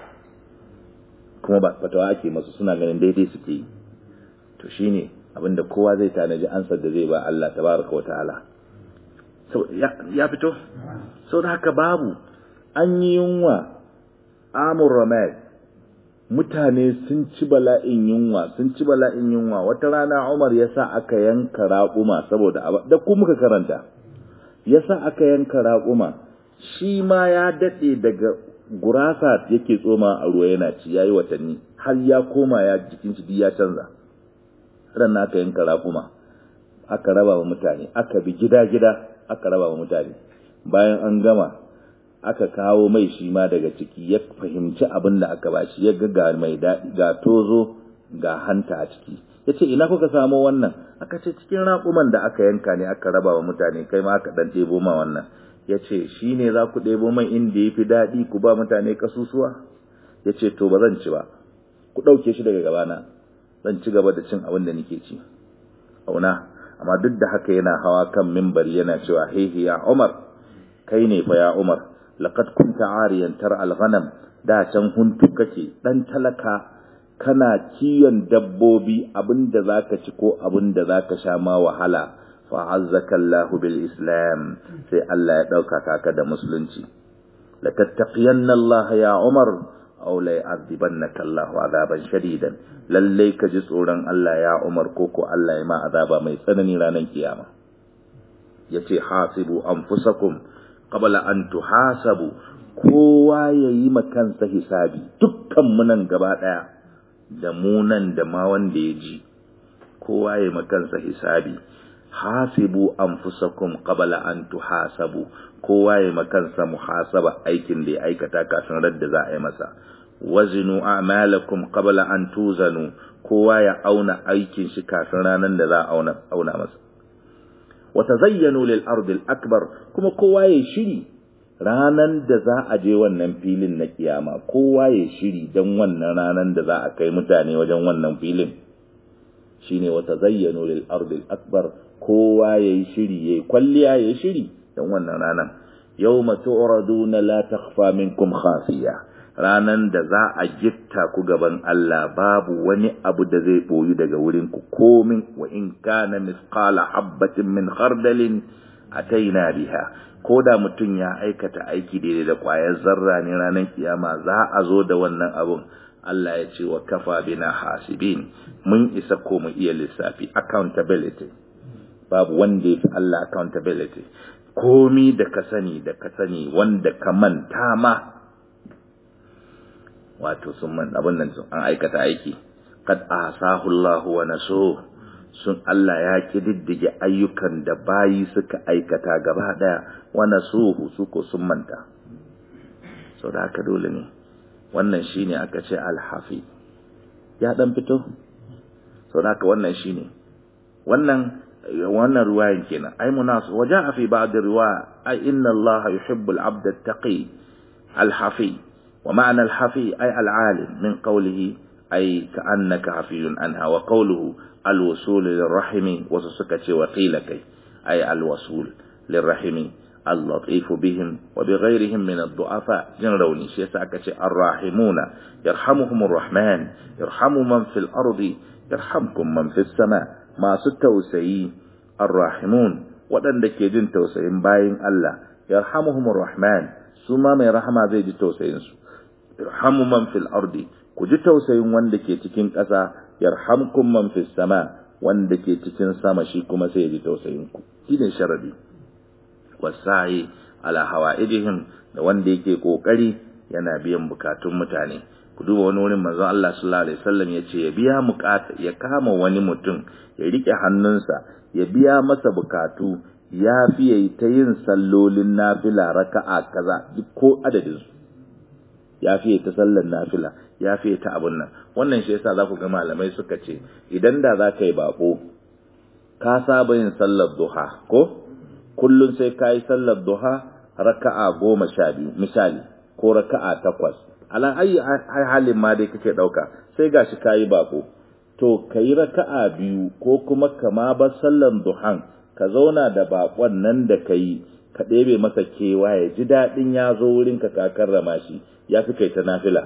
kuma ba fatawa ake masu suna ganin daidai suke yi to shine abinda kowa zai tanaji ansar da zai ba Allah tabaraka wa ta'ala ya fito sau da haka babu an yi yunwa amur ramad mutane sun ci bala'in yunwa sun ci bala'in yunwa wata rana Umar ya sa aka yanka raƙuma saboda da ku muka karanta ya sa aka yanka raƙuma shi ma ya daɗe daga gurasa yake tsoma a ruwa yana ci yayi watanni har ya koma ya jikin shi ya canza ran aka yanka raƙuma aka raba wa mutane aka bi gida-gida aka raba wa mutane bayan an gama aka kawo mai shi ma daga ciki ya fahimci abin da aka bashi ya ga mai daɗi ga tozo ga hanta a ciki ya ce ina kuka samo wannan aka ce cikin raƙuman da aka yanka ne aka raba wa mutane kai ma aka ɗan ɗebo ma wannan ya ce shi ne za ku ɗebo mai inda ya fi daɗi ku ba mutane kasusuwa ya ce to ba zan ci ba ku ɗauke shi daga gabana zan ci gaba da cin abin da nake ci auna amma duk da haka yana hawa kan mimbari yana cewa hehe ya umar kai ne fa ya umar laqad kunta ariyan tar al-ghanam da can huntu kake dan talaka kana kiyon dabbobi abinda zaka ci ko abinda zaka sha ma wahala fa azzaka Allah bil islam sai Allah ya dauka ka da musulunci la tattaqiyanna Allah ya umar aw la yu'adhibannaka Allah azaban shadidan lalle ka ji tsoron Allah ya umar ko ko Allah ya ma azaba mai tsanani ranar kiyama yace hasibu anfusakum qabla an tuhasabu kowa yayi kansa hisabi dukkan mu nan gaba daya da mu nan da ma wanda ya ji kowa yayi kansa hisabi hasibu anfusakum qabla an tuhasabu kowa yayi kansa muhasaba aikin da ya aikata kafin radda za a yi masa wazinu a'malakum qabla an tuzanu kowa ya auna aikin shi kafin ranan da za a auna auna masa watazayyanu lil ardi al akbar kuma kowa ya shiri ranan da za a je wannan filin na kiyama kowa ya shiri dan wannan ranan da za a kai mutane wajen wannan filin shine watazayyanu lil ardi al akbar kowa ya shiri yayi kwalliya ya shiri dan wannan ranan yawma tu'raduna la takhfa minkum khafiya ranan da za a gitta ku gaban Allah babu wani abu da zai boyu daga wurin ku komin wa in kana misqala habatin min khardalin ataina biha ko da mutum ya aikata aiki daidai da kwayar zarra ne ranar kiyama za a zo da wannan abun Allah ya ce wa kafa bina hasibin mun isa ko mu iya lissafi accountability babu wanda ya fi Allah accountability komi da ka sani da ka sani wanda ka manta ma wato sun man abin nan an aikata aiki kad ahsahu Allah wa nasu sun Allah ya kididdige ayyukan da bayi suka aikata gaba daya wa nasuhu su ko sun manta so da haka dole ne wannan shine aka ce alhafi ya dan fito so da haka wannan shine wannan wannan ruwayan kenan ai munas waja'a fi ba'd riwaya ai inna Allah yuhibbu al-'abd at-taqi al-hafi wa ma'na al-hafi ay al-'alim min qawlihi ai ka annaka hafiyun anha wa qawluhu alwusul lirrahimi wasu suka ce wa qila kai ai alwasul lirrahimi اللطيف بهم وبغيرهم من الضعفاء جن روني شيء ساكتي الراحمون يرحمهم الرحمن يرحم من في الأرض يرحمكم من في السماء ما ستوسي الراحمون ودن دكي جن توسيين باين الله يرحمهم الرحمن سما من رحمة زي جي توسيين يرحم من في الأرض كجي توسيين وان دكي تكين كسا يرحمكم من في السماء وان دكي تكين سما شيكما سيجي توسيينكم دين شردي wasa'i ala hawa'idihim da wanda yake kokari yana biyan bukatun mutane ku duba wani wurin manzon Allah sallallahu alaihi wasallam yace ya biya bukata ya kama wani mutum ya rike hannunsa ya biya masa bukatu ya fiye ta yin sallolin nafila raka'a kaza duk ko adadin su ya fiye ta sallar nafila ya fiye ta abun nan wannan shi yasa za ku ga malamai suka ce idan da za ka yi bako ka saba yin sallar duha ko kullum sai ka yi sallar duha raka'a goma sha biyu misali ko raka'a takwas ala ayi halin ma dai kake ɗauka sai gashi ka yi bako to ka yi raka'a biyu ko kuma kama ba sallar duhan ka zauna da bakon nan da ka yi ka ɗebe masa kewa ya ji daɗin ya zo wurin ka ka karrama shi ya fi kai ta nafila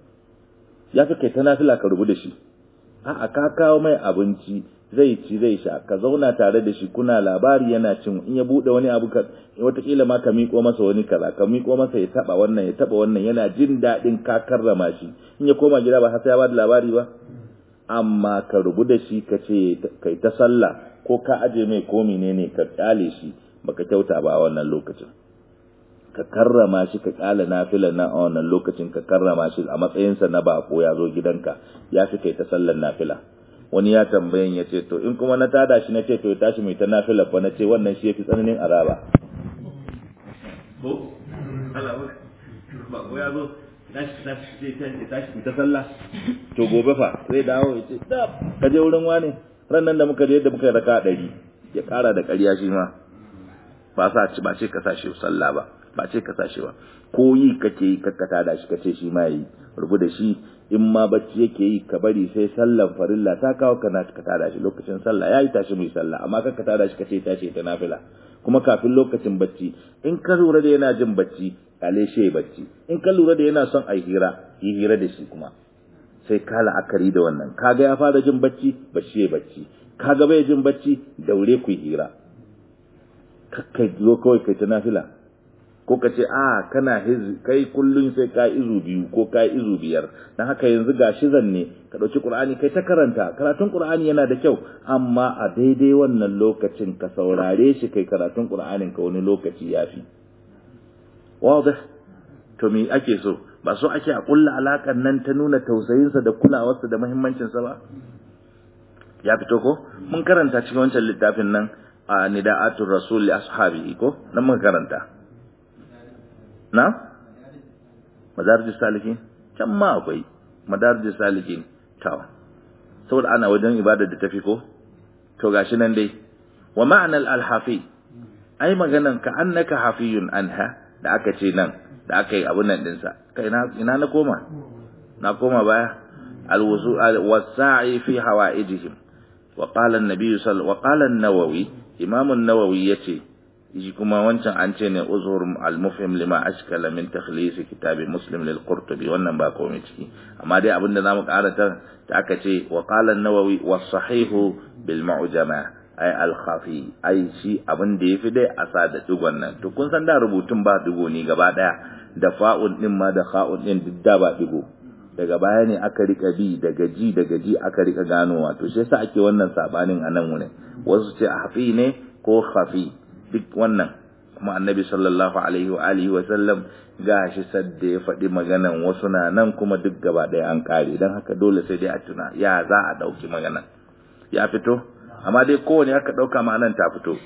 ya fi kai ta nafila ka rubu da shi a'a ka kawo mai abinci zai ci zai sha ka zauna tare da shi kuna labari yana cin in ya bude wani abu ka wataƙila ma ka miƙo masa wani kaza ka miƙo masa ya taba wannan ya taba wannan yana jin daɗin ka karrama shi in ya koma gida ba har sai ya bada labari ba amma ka rubu da shi ka ce kai ta sallah ko ka aje mai ko menene ka kyale shi baka kyauta ba a wannan lokacin ka karrama shi ka kyale nafilan na a wannan lokacin ka karrama shi a matsayinsa na bako ya zo gidanka ya fi kai ta sallar nafila wani ya tambayin ya ce to in kuma na tada shi na ce to ya tashi mai ta nafila fa na ce wannan shi ya fi tsananin azaba ko ba ko ya zo tashi tashi tashi tashi ta sallah to gobe fa zai dawo ya ce dab ka je wurin wani ran nan da muka je da muka yi raka ɗari ya ƙara da ƙarya shi ma ba sa ci ba ce ka sashi sallah ba ba ce ka sashi ba ko yi kake yi kakkata da shi kace shi ma yi rubu da shi in ma bacci yake yi ka bari sai sallan farilla ta kawo kana ka tada shi lokacin sallah yayi tashi mai sallah amma ka tada shi kace tashi ta nafila kuma kafin lokacin bacci in ka lura da yana jin bacci kale shi bacci in ka lura da yana son ai hira yi hira da shi kuma sai ka la'akari da wannan kaga ya fara jin bacci bashi ya bacci kaga bai jin bacci daure ku hira kai zo kawai kai ta nafila ko ka ce a kana kai kullun sai ka izu biyu ko ka izu biyar dan haka yanzu gashi zanne ka dauki qur'ani kai ta karanta karatun qur'ani yana da kyau amma a daidai wannan lokacin ka saurare shi kai karatun qur'anin ka wani lokaci yafi wadih to me ake so ba so ake a kulla alakan nan ta nuna tausayinsa da kulawarsa da muhimmancinsa ba ya fito ko mun karanta cikin wancan littafin nan a nida'atul rasul li ashabi ko nan mun karanta na madarij salikin can ma akwai madarij salikin tawa saboda ana wajen ibada da tafi ko to gashi nan dai wa ma'anal al-hafi ai maganan ka annaka hafiyun anha da aka ce nan da aka yi abun nan dinsa kai ina na koma na koma baya al-wusu al-wasa'i fi hawaijihim wa qala an-nabi sallallahu wa qala an-nawawi imam an-nawawi yace shi kuma wancan an ce ne uzur al-mufhim lima ashkala min takhlis kitab muslim lil qurtubi wannan ba komai ciki amma dai abinda zamu karata ta aka ce wa qala an-nawawi was sahihu bil mu'jama ay al-khafi ay shi abin da yafi dai a sa da digon nan to kun san da rubutun ba digo ne gaba daya da fa'un din ma da kha'un din duk da ba digo daga baya ne aka rika bi daga ji daga ji aka rika ganowa to shi yasa ake wannan sabanin a nan wurin wasu ce hafi ne ko khafi duk wannan kuma annabi sallallahu alaihi wa alihi wa sallam gashi sadda ya faɗi maganan wasu na nan kuma duk gaba ɗaya an ƙare don haka dole sai dai a tuna ya za a ɗauki maganan ya fito amma dai kowane aka ɗauka ma'anan ta fito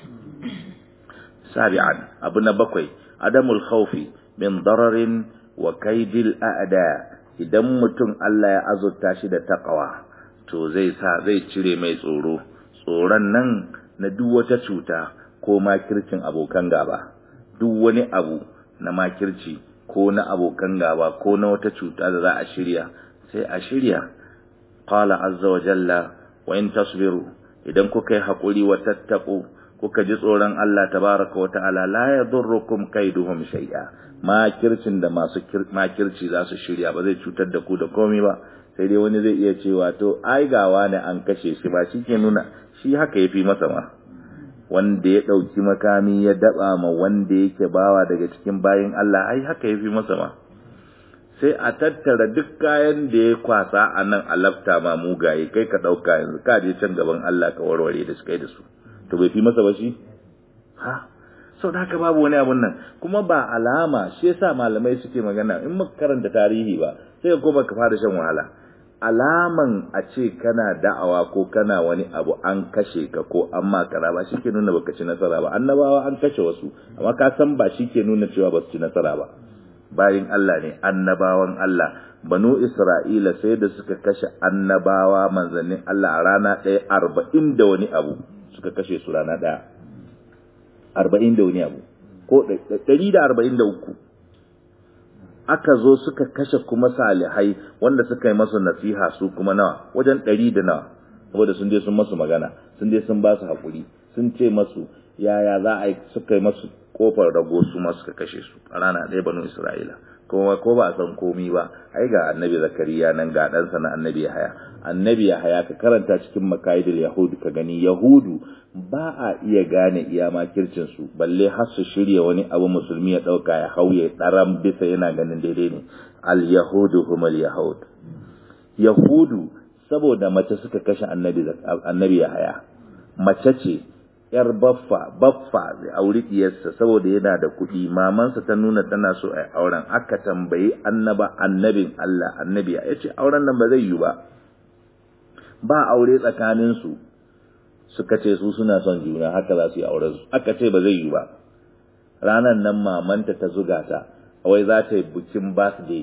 sabi'an abu na bakwai adamul khawfi min dararin wa kaidil a'da idan mutum Allah ya azurta shi da taqwa to zai sa zai cire mai tsoro tsoron nan na duk wata cuta ko makircin abokan gaba duk wani abu na makirci ko na abokan gaba ko na wata cuta da za a shirya sai a shirya qala azza wa jalla wa in tasbiru idan kuka yi hakuri wa tattaqu kuka ji tsoron Allah tabaraka wa ta'ala la yadurrukum kaiduhum shay'a makircin da masu makirci za su shirya ba zai cutar da ku da komai ba sai dai wani zai iya cewa to ai gawa ne an kashe shi ba shi ke nuna shi haka yafi masa ma wanda ya ɗauki makami ya daba ma wanda yake bawa daga cikin bayin Allah ai haka yafi masa ma sai a tattara duk kayan da ya kwasa a nan a lafta ma mugaye kai ka ɗauka yanzu ka je can gaban Allah ka warware da su kai da su to bai fi masa ba shi ha sau da haka babu wani abun nan kuma ba alama shi yasa malamai suke magana in muka karanta tarihi ba sai ko baka fara shan wahala alaman a ce kana da'awa ko kana wani abu an kashe ka ko an makara ba shi ke nuna baka ci nasara ba annabawa an kashe wasu amma ka san ba shi ke nuna cewa ba su ci nasara ba bayin Allah ne annabawan Allah banu Isra'ila sai da suka kashe annabawa manzannin Allah a rana ɗaya arba'in da wani abu suka kashe su rana ɗaya arba'in da wani abu ko ɗari da arba'in da uku aka zo suka kashe kuma salihai wanda suka yi masu nasiha su kuma nawa wajen ɗari da nawa saboda sun je sun masu magana sun je sun ba su haƙuri sun ce masu yaya za a yi suka yi masu kofar rago su ma suka kashe su a rana ɗaya banu isra'ila kuma ko ba a san komi ba ai ga annabi zakariya nan ga ɗansa na annabi yahaya annabi yahaya ka karanta cikin makaidul yahudu ka gani yahudu ba a iya gane iya makircin su balle har su shirya wani abu musulmi ya ɗauka ya hauye ɗaram bisa yana ganin daidai ne al yahudu humal yahud yahudu saboda mace suka kashe annabi annabi yahaya mace ce yar baffa baffa zai auri diyarsa saboda yana da kuɗi mamansa ta nuna tana so a auren aka tambayi annaba annabin Allah annabi ya ce auren nan ba zai yi ba ba aure tsakanin su suka ce su suna son juna haka za su yi auren su aka ce ba zai yi ba ranar nan mamanta ta zuga ta wai za ta yi bikin birthday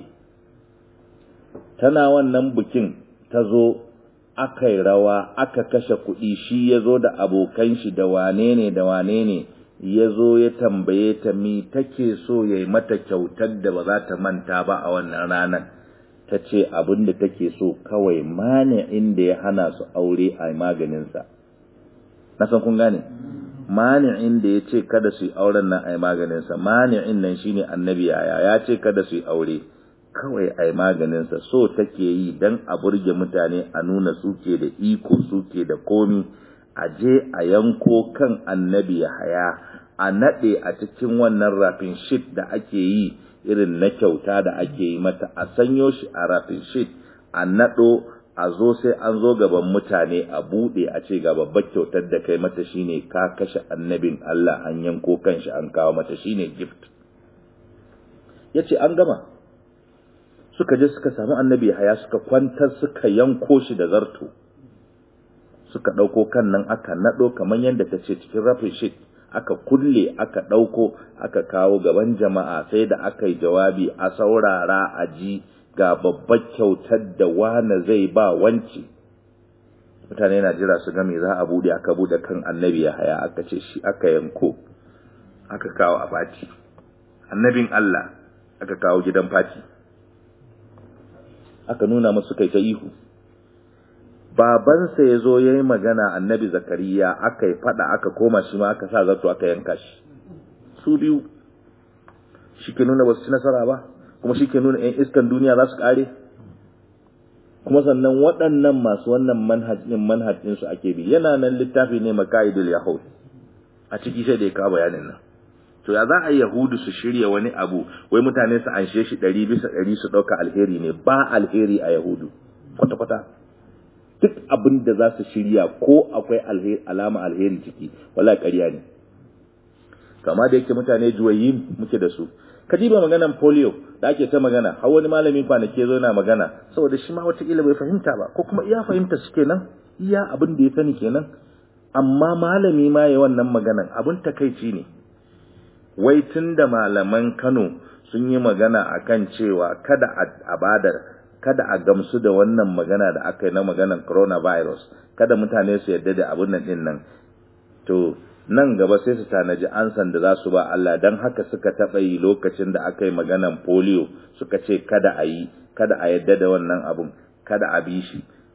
tana wannan bikin ta zo aka yi rawa aka kashe kuɗi shi ya zo da abokan shi da wane ne da wane ne ya zo ya tambaye ta mi take so ya yi mata kyautar da ba za ta manta ba a wannan ranar ta ce abin da take so kawai mane inda ya hana su aure a maganinsa na san kun gane mani'in da ya ce kada su yi auren nan a yi maganinsa mani'in nan shine annabi yaya ya ce kada su yi aure kawai a yi maganinsa so take yi don a burge mutane a nuna suke da iko suke da komi a je a yanko kan annabi ya haya a naɗe a cikin wannan rafin shit da ake yi irin na kyauta da ake yi mata a sanyo shi a rafin shit a naɗo a zo sai an zo gaban mutane a buɗe a ce ga babbar kyautar da kai mata shine ka kashe annabin Allah an yanko kan shi an kawo mata shine gift yace an gama suka je suka samu annabi haya suka kwantar suka yanko shi da zarto suka ɗauko kan nan aka naɗo kamar yadda ta ce cikin rafin shit aka kulle aka ɗauko aka kawo gaban jama'a sai da aka yi jawabi a saurara a ji ga babbar kyautar da wane zai ba wance mutane na jira su game za a bude aka bude kan annabi ya haya aka ce shi aka yanko aka kawo a fati annabin Allah aka kawo gidan fati aka nuna masu kai ta ihu babansa ya zo ya yi magana annabi zakariya aka yi fada aka koma shi ma aka sa zato aka yanka shi su biyu shi ke nuna ba su ci nasara ba kuma shi ke nuna 'yan iskan duniya za su kare kuma sannan waɗannan masu wannan manhajin manhajin su ake bi yana nan littafi ne makaidul yahud a ciki sai da ya kawo bayanin nan to ya za a yi yahudu su shirya wani abu wai mutane su anshe shi ɗari bisa ɗari su ɗauka alheri ne ba alheri a yahudu kwata-kwata duk abin da za su shirya ko akwai alama alheri ciki wala ƙarya ne kama da yake mutane juwayin muke da su ka diba maganan polio da ake ta magana har wani malamin kwanaki zo na magana saboda shi ma wataƙila bai fahimta ba ko kuma iya fahimta su kenan iya abin da ya sani kenan amma malami ma ya wannan maganan abin takaici ne wai tun da malaman Kano sun yi magana akan cewa kada a bada kada a gamsu da wannan magana da aka yi na maganan coronavirus kada mutane su yarda da abin nan din nan to nan gaba sai su tanaji ansan da za su ba Allah don haka suka taɓa yi lokacin da aka yi maganan polio suka ce kada a yi kada a yadda da wannan abun kada a bi shi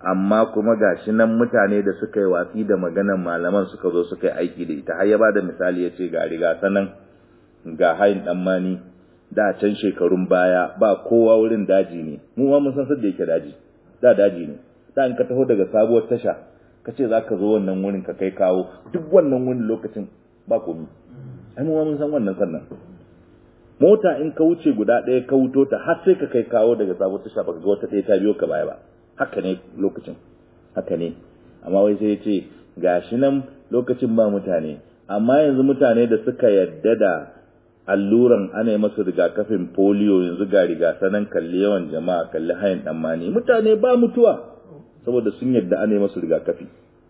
amma kuma gashi nan mutane da suka yi watsi da maganan malaman suka zo suka yi aiki da ita har ya bada misali ya ce ga riga sanan ga hayin dan mani da can shekarun baya ba kowa wurin daji ne mu ma mun san sadda yake daji da daji ne da in ka taho daga sabuwar tasha ka ce za ka zo wannan wurin ka kai kawo duk wannan wani lokacin ba komi ai mu ma mun san wannan sannan mota in ka wuce guda ɗaya ka wuto ta har sai ka kai kawo daga sabuwar tasha baka ga wata ɗaya ta biyo ka baya ba haka ne lokacin haka ne amma wai sai ya ce gashi nan lokacin ba mutane amma yanzu mutane da suka yadda da alluran ana yi masu rigakafin polio yanzu ga rigasanan kalli yawan jama'a kalli hayan ɗanmani mutane ba mutuwa saboda sun yadda ana yi masu rigakafi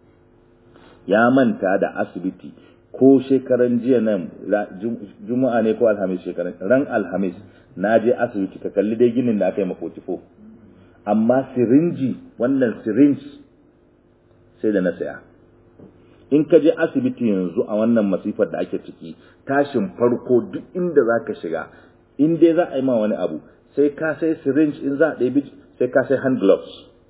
ya manta da asibiti ko shekaran jiya nan juma'a ne ko alhamis shekaran ran alhamis na je asibiti ka kalli dai ginin da aka yi makotifo amma sirinji wannan syringe sai da na saya in ka je asibiti yanzu a wannan masifar da ake ciki tashin farko duk inda za ka shiga in dai za a yi ma wani abu sai ka sai syringe in za a ɗaya sai ka sai hand gloves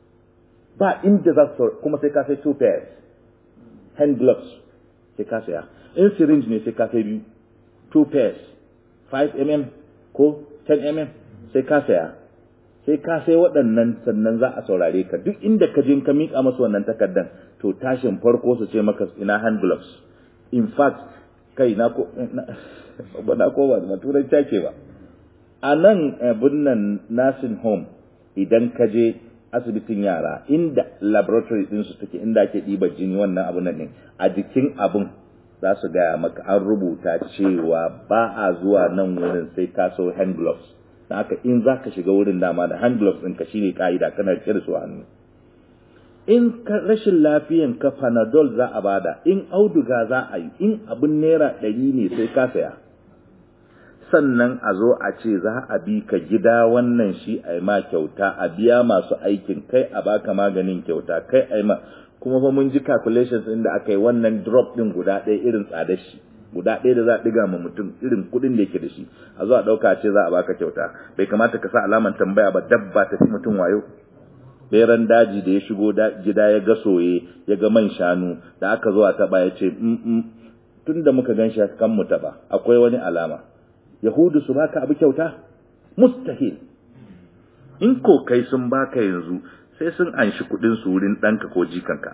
ba inda za su kuma sai ka sai two pairs hand gloves sai ka saya in syringe ne sai ka sai biyu two pairs 5 mm ko 10 mm sai ka saya sai ka sai waɗannan sannan za a saurare ka duk inda ka je ka miƙa masu wannan takardan to tashin farko su ce maka ina hand gloves in fact kai na ko ba na ko ba na turai take ba a nan abin nan nursing home idan ka je asibitin yara inda laboratory din su take inda ake ɗiba jini wannan abun nan a jikin abun za su gaya maka an rubuta cewa ba a zuwa nan wurin sai ka so hand gloves da haka in za ka shiga wurin dama da hand gloves ɗinka shine ka'ida kana rike da su hannu in ka rashin lafiyan ka panadol za a bada in auduga za a yi in abin naira ɗari ne sai ka saya sannan a zo a ce za a bi ka gida wannan shi a ma kyauta a biya masu aikin kai a baka maganin kyauta kai a ma kuma fa mun ji calculations inda aka yi wannan drop din guda ɗaya irin tsadar shi guda ɗaya da za a ɗiga ma mutum irin kuɗin da yake da shi a zo a ɗauka ce za a baka kyauta bai kamata ka sa alaman tambaya ba dabba ta fi mutum wayo beran daji da ya shigo gida ya ga soye ya ga man shanu da aka zo a taɓa ya ce tun da muka gan shi kan mu taɓa akwai wani alama yahudu su baka abu kyauta mustahil in ko kai sun baka yanzu sai sun anshi kuɗin su wurin ɗanka ko jikanka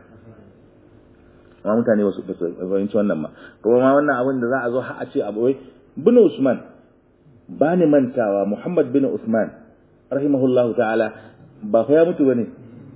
amma mutane ba su fahimci wannan ma kuma ma wannan abin da za a zo har a ce abu wai bin Usman ba ni mantawa Muhammad bin Usman rahimahullahu ta'ala ba fa ya mutu bane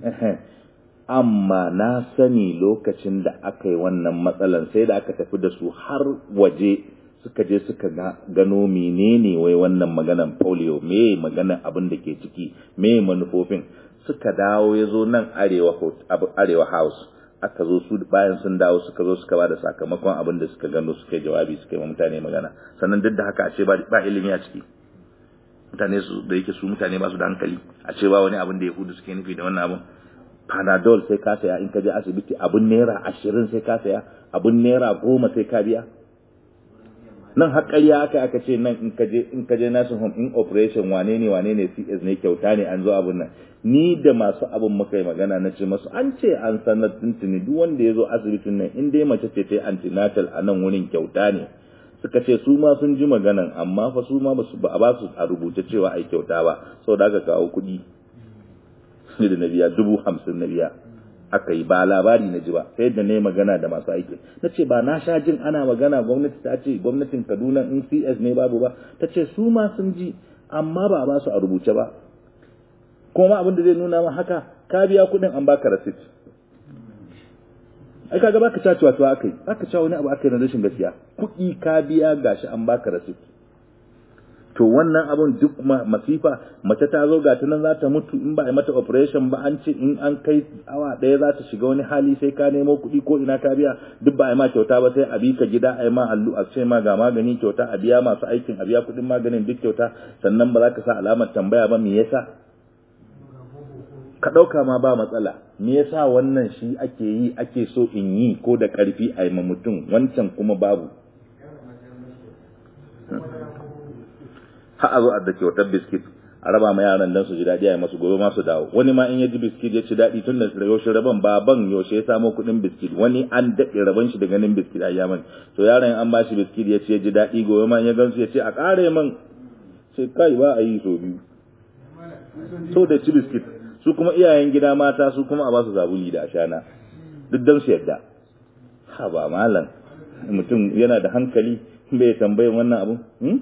amma na sani lokacin da aka yi wannan matsalan sai da aka tafi da su har waje suka je suka gano menene wai wannan maganan polio me maganan abin da ke ciki me manufofin suka dawo ya zo nan arewa arewa house aka zo su bayan sun dawo suka zo suka ba da sakamakon abin da suka gano suka yi jawabi suka yi wa mutane magana sannan duk da haka a ce ba ilimi a ciki mutane su da yake su mutane ba su da hankali a ce ba wani abin da yahudu suke nufi da wannan abin panadol sai ka saya in ka je asibiti abin naira ashirin sai ka saya abin naira goma sai ka biya nan har ƙarya aka aka ce nan in ka je in ka je nursing home in operation wane ne wane ne CS ne kyauta ne an zo abun nan ni da masu abin muka yi magana na ce masu an ce an sanar tuntuni duk wanda ya zo asibitin nan in dai mace ce ta yi antenatal a nan wurin kyauta ne suka ce su ma sun ji maganan amma fa su ma ba a ba su a rubuce cewa ai kyauta ba saboda aka kawo kuɗi ne da na biya dubu hamsin na biya aka yi ba labari na ji ba sai da ne magana da masu aiki na ce ba na sha jin ana magana gwamnati ta ce gwamnatin kaduna in cs ne babu ba ta ce su ma sun ji amma ba a ba su a rubuce ba kuma abin da zai nuna ma haka ka biya kuɗin an baka rasit ai kaga baka cacewa to aka yi baka cewa wani abu aka yi na rashin gaskiya kuɗi ka biya gashi an baka rasit to wannan abun duk masifa mace ta zo ga nan za ta mutu in ba a mata operation ba an ce in an kai awa ɗaya za ta shiga wani hali sai ka nemo kuɗi ko ina ka biya duk ba a ma kyauta ba sai a bi ka gida a yi ma allu a ce ma ga magani kyauta a biya masu aikin a biya kuɗin maganin duk kyauta sannan ba za ka sa alamar tambaya ba me yasa ka ɗauka ma ba matsala me yasa wannan shi ake yi ake so in yi ko da ƙarfi a yi ma mutum wancan kuma babu har a zo a da kyautar biskit a raba ma yaran dan su ji daɗi a masu gobe ma su dawo wani ma in ya ji biskit ya ci daɗi tun da yaushe raban baban yaushe ya samo kuɗin biskit wani an daɗe raban shi da ganin biskit a yaman to yaron an ba shi biskit ya ci ya ji daɗi gobe ma ya gansu ya ce a ƙare man sai kai ba a yi so biyu so da ci biskit su kuma iyayen gida mata su kuma a ba su zabuli da ashana duk dan su yadda ha ba malam mutum yana da hankali bai tambayin wannan abu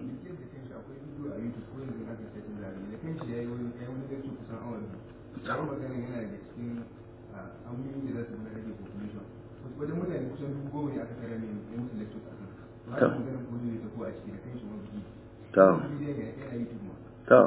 wajen mutane kusan dubu goma ne aka kare mai ya musu lectures a kan ba a maganin ko ne ta ko a ciki da kan shi wani to to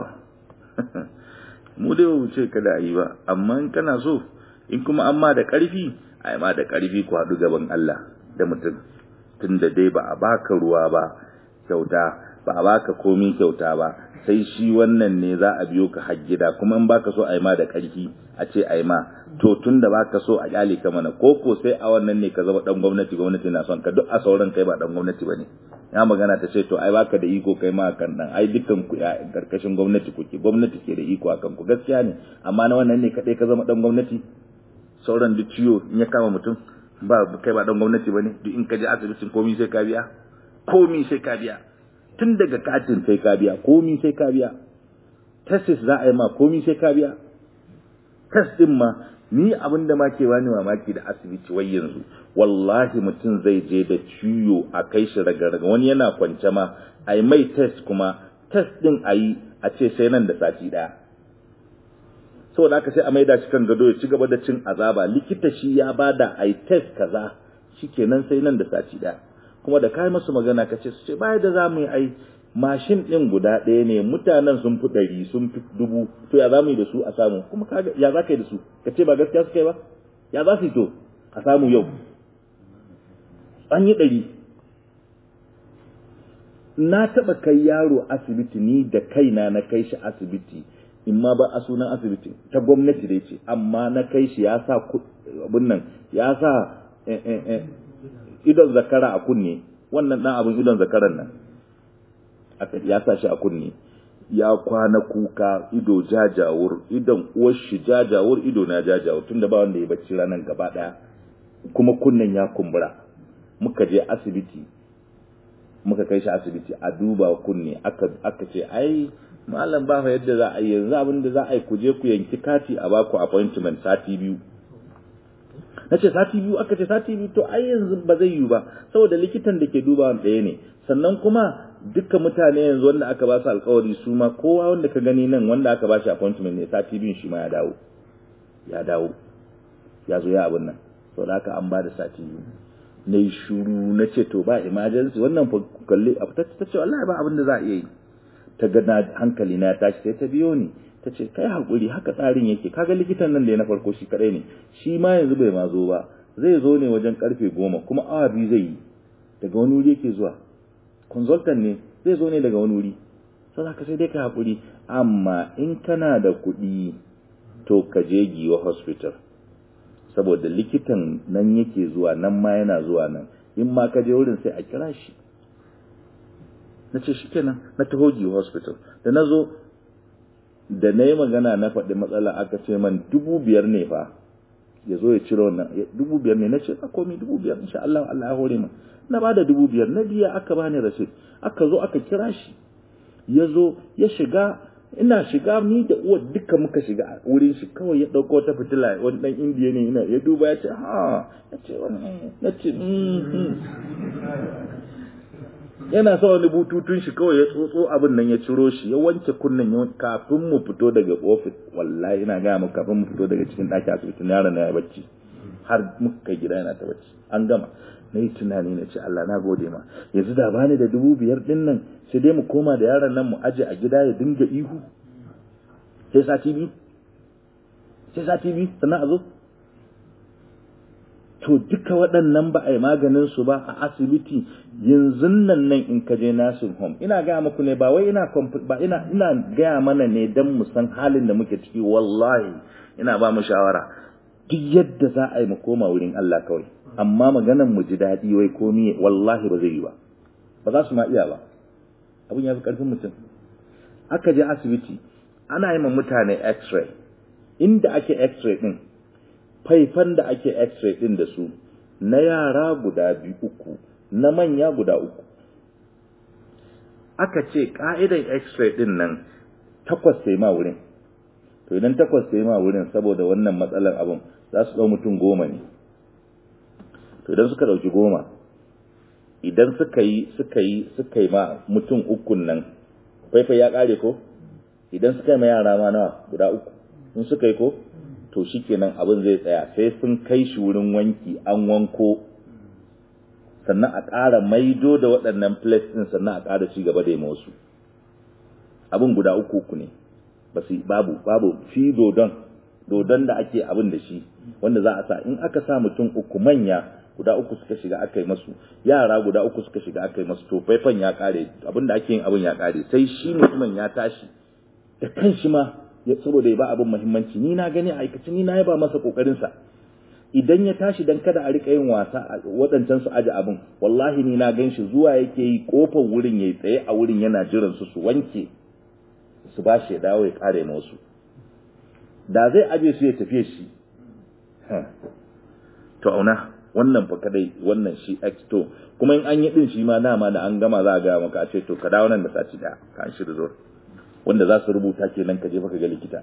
mu dai ba ce kada a yi ba amma in kana so in kuma an ma da ƙarfi a ma da ƙarfi ku haɗu gaban Allah da mutum tunda dai ba a baka ruwa ba kyauta ba a baka komi kyauta ba sai shi wannan ne za a biyo ka har gida kuma in baka so a yi ma da ƙarfi a ce a yi ma to tun da baka so a kyale ka mana ko ko sai a wannan ne ka zama dan gwamnati gwamnati na son ka duk a sauran kai ba dan gwamnati bane ya magana ta ce to ai baka da iko kai ma kan dan ai dukkan ku ya karkashin gwamnati kuke gwamnati ke da iko akan ku gaskiya ne amma na wannan ne kadai ka zama dan gwamnati sauran duk ciwo in ya kama mutum ba kai ba dan gwamnati bane duk in ka je asibitin komai sai ka biya komai sai ka biya tun daga katin sai ka biya komai sai ka biya tesis za a yi ma komai sai ka biya test din ma ni abin da ma ke bani mamaki da asibiti wai yanzu wallahi mutum zai je da ciwo a kai shi raga wani yana kwance ma a yi mai test kuma test din a yi a ce sai nan da sati daya saboda haka sai a maida shi kan gado ya ci gaba da cin azaba likita shi ya bada a yi test kaza shikenan sai nan da sati daya kuma da kai masu magana ka ce su ce baya da za mu yi ai mashin ɗin guda ɗaya ne mutanen sun fi ɗari sun fi dubu to ya za mu yi da su a samu kuma ya za ka yi da su ka ce ba gaskiya suka yi ba ya za su yi to a samu yau an yi ɗari na taɓa kai yaro asibiti ni da kaina na kai shi asibiti in ma ba a sunan asibiti ta gwamnati dai ce amma na kai shi ya sa abin nan ya sa idon zakara a kunne wannan ɗan abin idon zakaran nan ya sa shi a kunne ya kwana kuka ido jajawur idon uwar shi jajawur ido na jajawur tunda ba wanda ya bacci ranar gaba daya kuma kunnen ya kumbura muka je asibiti muka kai shi asibiti a duba kunne aka aka ce ai malam ba fa yadda za a yi yanzu abin da za a yi ku je ku yanki kati a baku appointment sati biyu na ce sati biyu aka ce sati biyu to ai yanzu ba zai yiwu ba saboda likitan da ke duba ɗaya ne sannan kuma dukkan mutane yanzu wanda aka ba su alkawari su ma kowa wanda ka gani nan wanda aka ba shi appointment ne sati biyun shi ma ya dawo ya dawo ya zo ya abin nan saboda haka an ba da sati biyu na yi shuru na ce to ba emergency wannan fa kalli a ta ce wallahi ba abin da za a iya yi ta ga na hankali na tashi sai ta biyo ni ta ce kai hakuri haka tsarin yake kaga likitan nan da ya na farko shi kadai ne shi ma yanzu bai ma zo ba zai zo ne wajen karfe goma kuma awa biyu zai yi daga wani wuri yake zuwa consultant ne zai zo ne daga wani wuri sai haka sai dai ka hakuri amma in kana da kuɗi to ka je giwa hospital saboda likitan nan yake zuwa nan ma yana zuwa nan in ma ka je wurin sai a kira shi na ce shi kenan na taho giwa hospital da na zo da na yi magana na faɗi matsala aka ce man dubu biyar ne fa ya zo ya ciro wannan dubu biyar ne na ce a komi dubu biyar insha Allah Allah ya hore min na ba da dubu biyar na biya aka bani rasit aka zo aka kira shi ya zo ya shiga ina shiga ni da uwar duka muka shiga a wurin shi kawai ya ɗauko ta fitila wani ɗan indiya ne ina ya duba ya ce ha ya ce wani na ce yana sa wani bututun shi kawai ya tsotso abin nan ya ciro shi ya wanke kunnen ya kafin mu fito daga ofis wallahi ina gaya mu kafin mu fito daga cikin ɗaki asibitin yaron na ya bacci har muka gida yana ta bacci an gama na yi tunani na ce Allah na gode ma yanzu da bani da dubu biyar din nan sai dai mu koma da yaron nan mu aje a gida ya dinga ihu sai sati biyu sai sati biyu sannan a zo to duka waɗannan ba a yi maganin su ba a asibiti yanzu nan nan in ka je nursing home ina gaya muku ne ba wai ina ba ina ina gaya mana ne dan mu san halin da muke ciki wallahi ina ba mu shawara duk yadda za a yi mu koma wurin Allah kawai amma maganan mu ji daɗi wai komi wallahi ba zai yi ba ba za su ma iya ba abin ya fi ƙarfin mutum aka je asibiti ana yi ma mutane x-ray inda ake x-ray din faifan da ake x-ray din da su na yara guda biyu uku na manya guda uku aka ce ka'idan x-ray din nan takwas sai ma wurin to idan takwas sai ma wurin saboda wannan matsalar abin za su ɗau mutum goma ne to idan suka ɗauki goma idan suka yi suka yi suka yi ma mutum ukun nan faifai ya ƙare ko idan suka yi ma yara ma nawa guda uku in suka yi ko to shikenan abin zai tsaya sai sun kai shi wurin wanki an wanko sannan a ƙara maido da waɗannan plates ɗin sannan a ƙara ci gaba da yi wasu abin guda uku uku ne babu babu shi dodon dodon da ake abin da shi wanda za a sa in aka sa mutum uku manya guda uku suka shiga aka yi masu yara guda uku suka shiga aka yi masu to faifan ya kare abin da ake yin abin ya kare sai shi mutumin ya tashi da kan shi ma saboda ya ba abin muhimmanci ni na gani a aikace ni na yaba masa kokarin sa idan ya tashi dan kada a rika yin wasa waɗancan su aje abin wallahi ni na gan shi zuwa yake yi kofar wurin yayi tsaye a wurin yana jiran su su wanke su ba shi ya dawo ya kare ma wasu da zai aje su ya tafiye shi to auna wannan fa kadai wannan shi x to kuma in an yi din shi ma dama da an gama za a gaya maka a ce to ka dawo nan da sati daya ka an shi resort wanda za su rubuta kenan ka je fa ka ga likita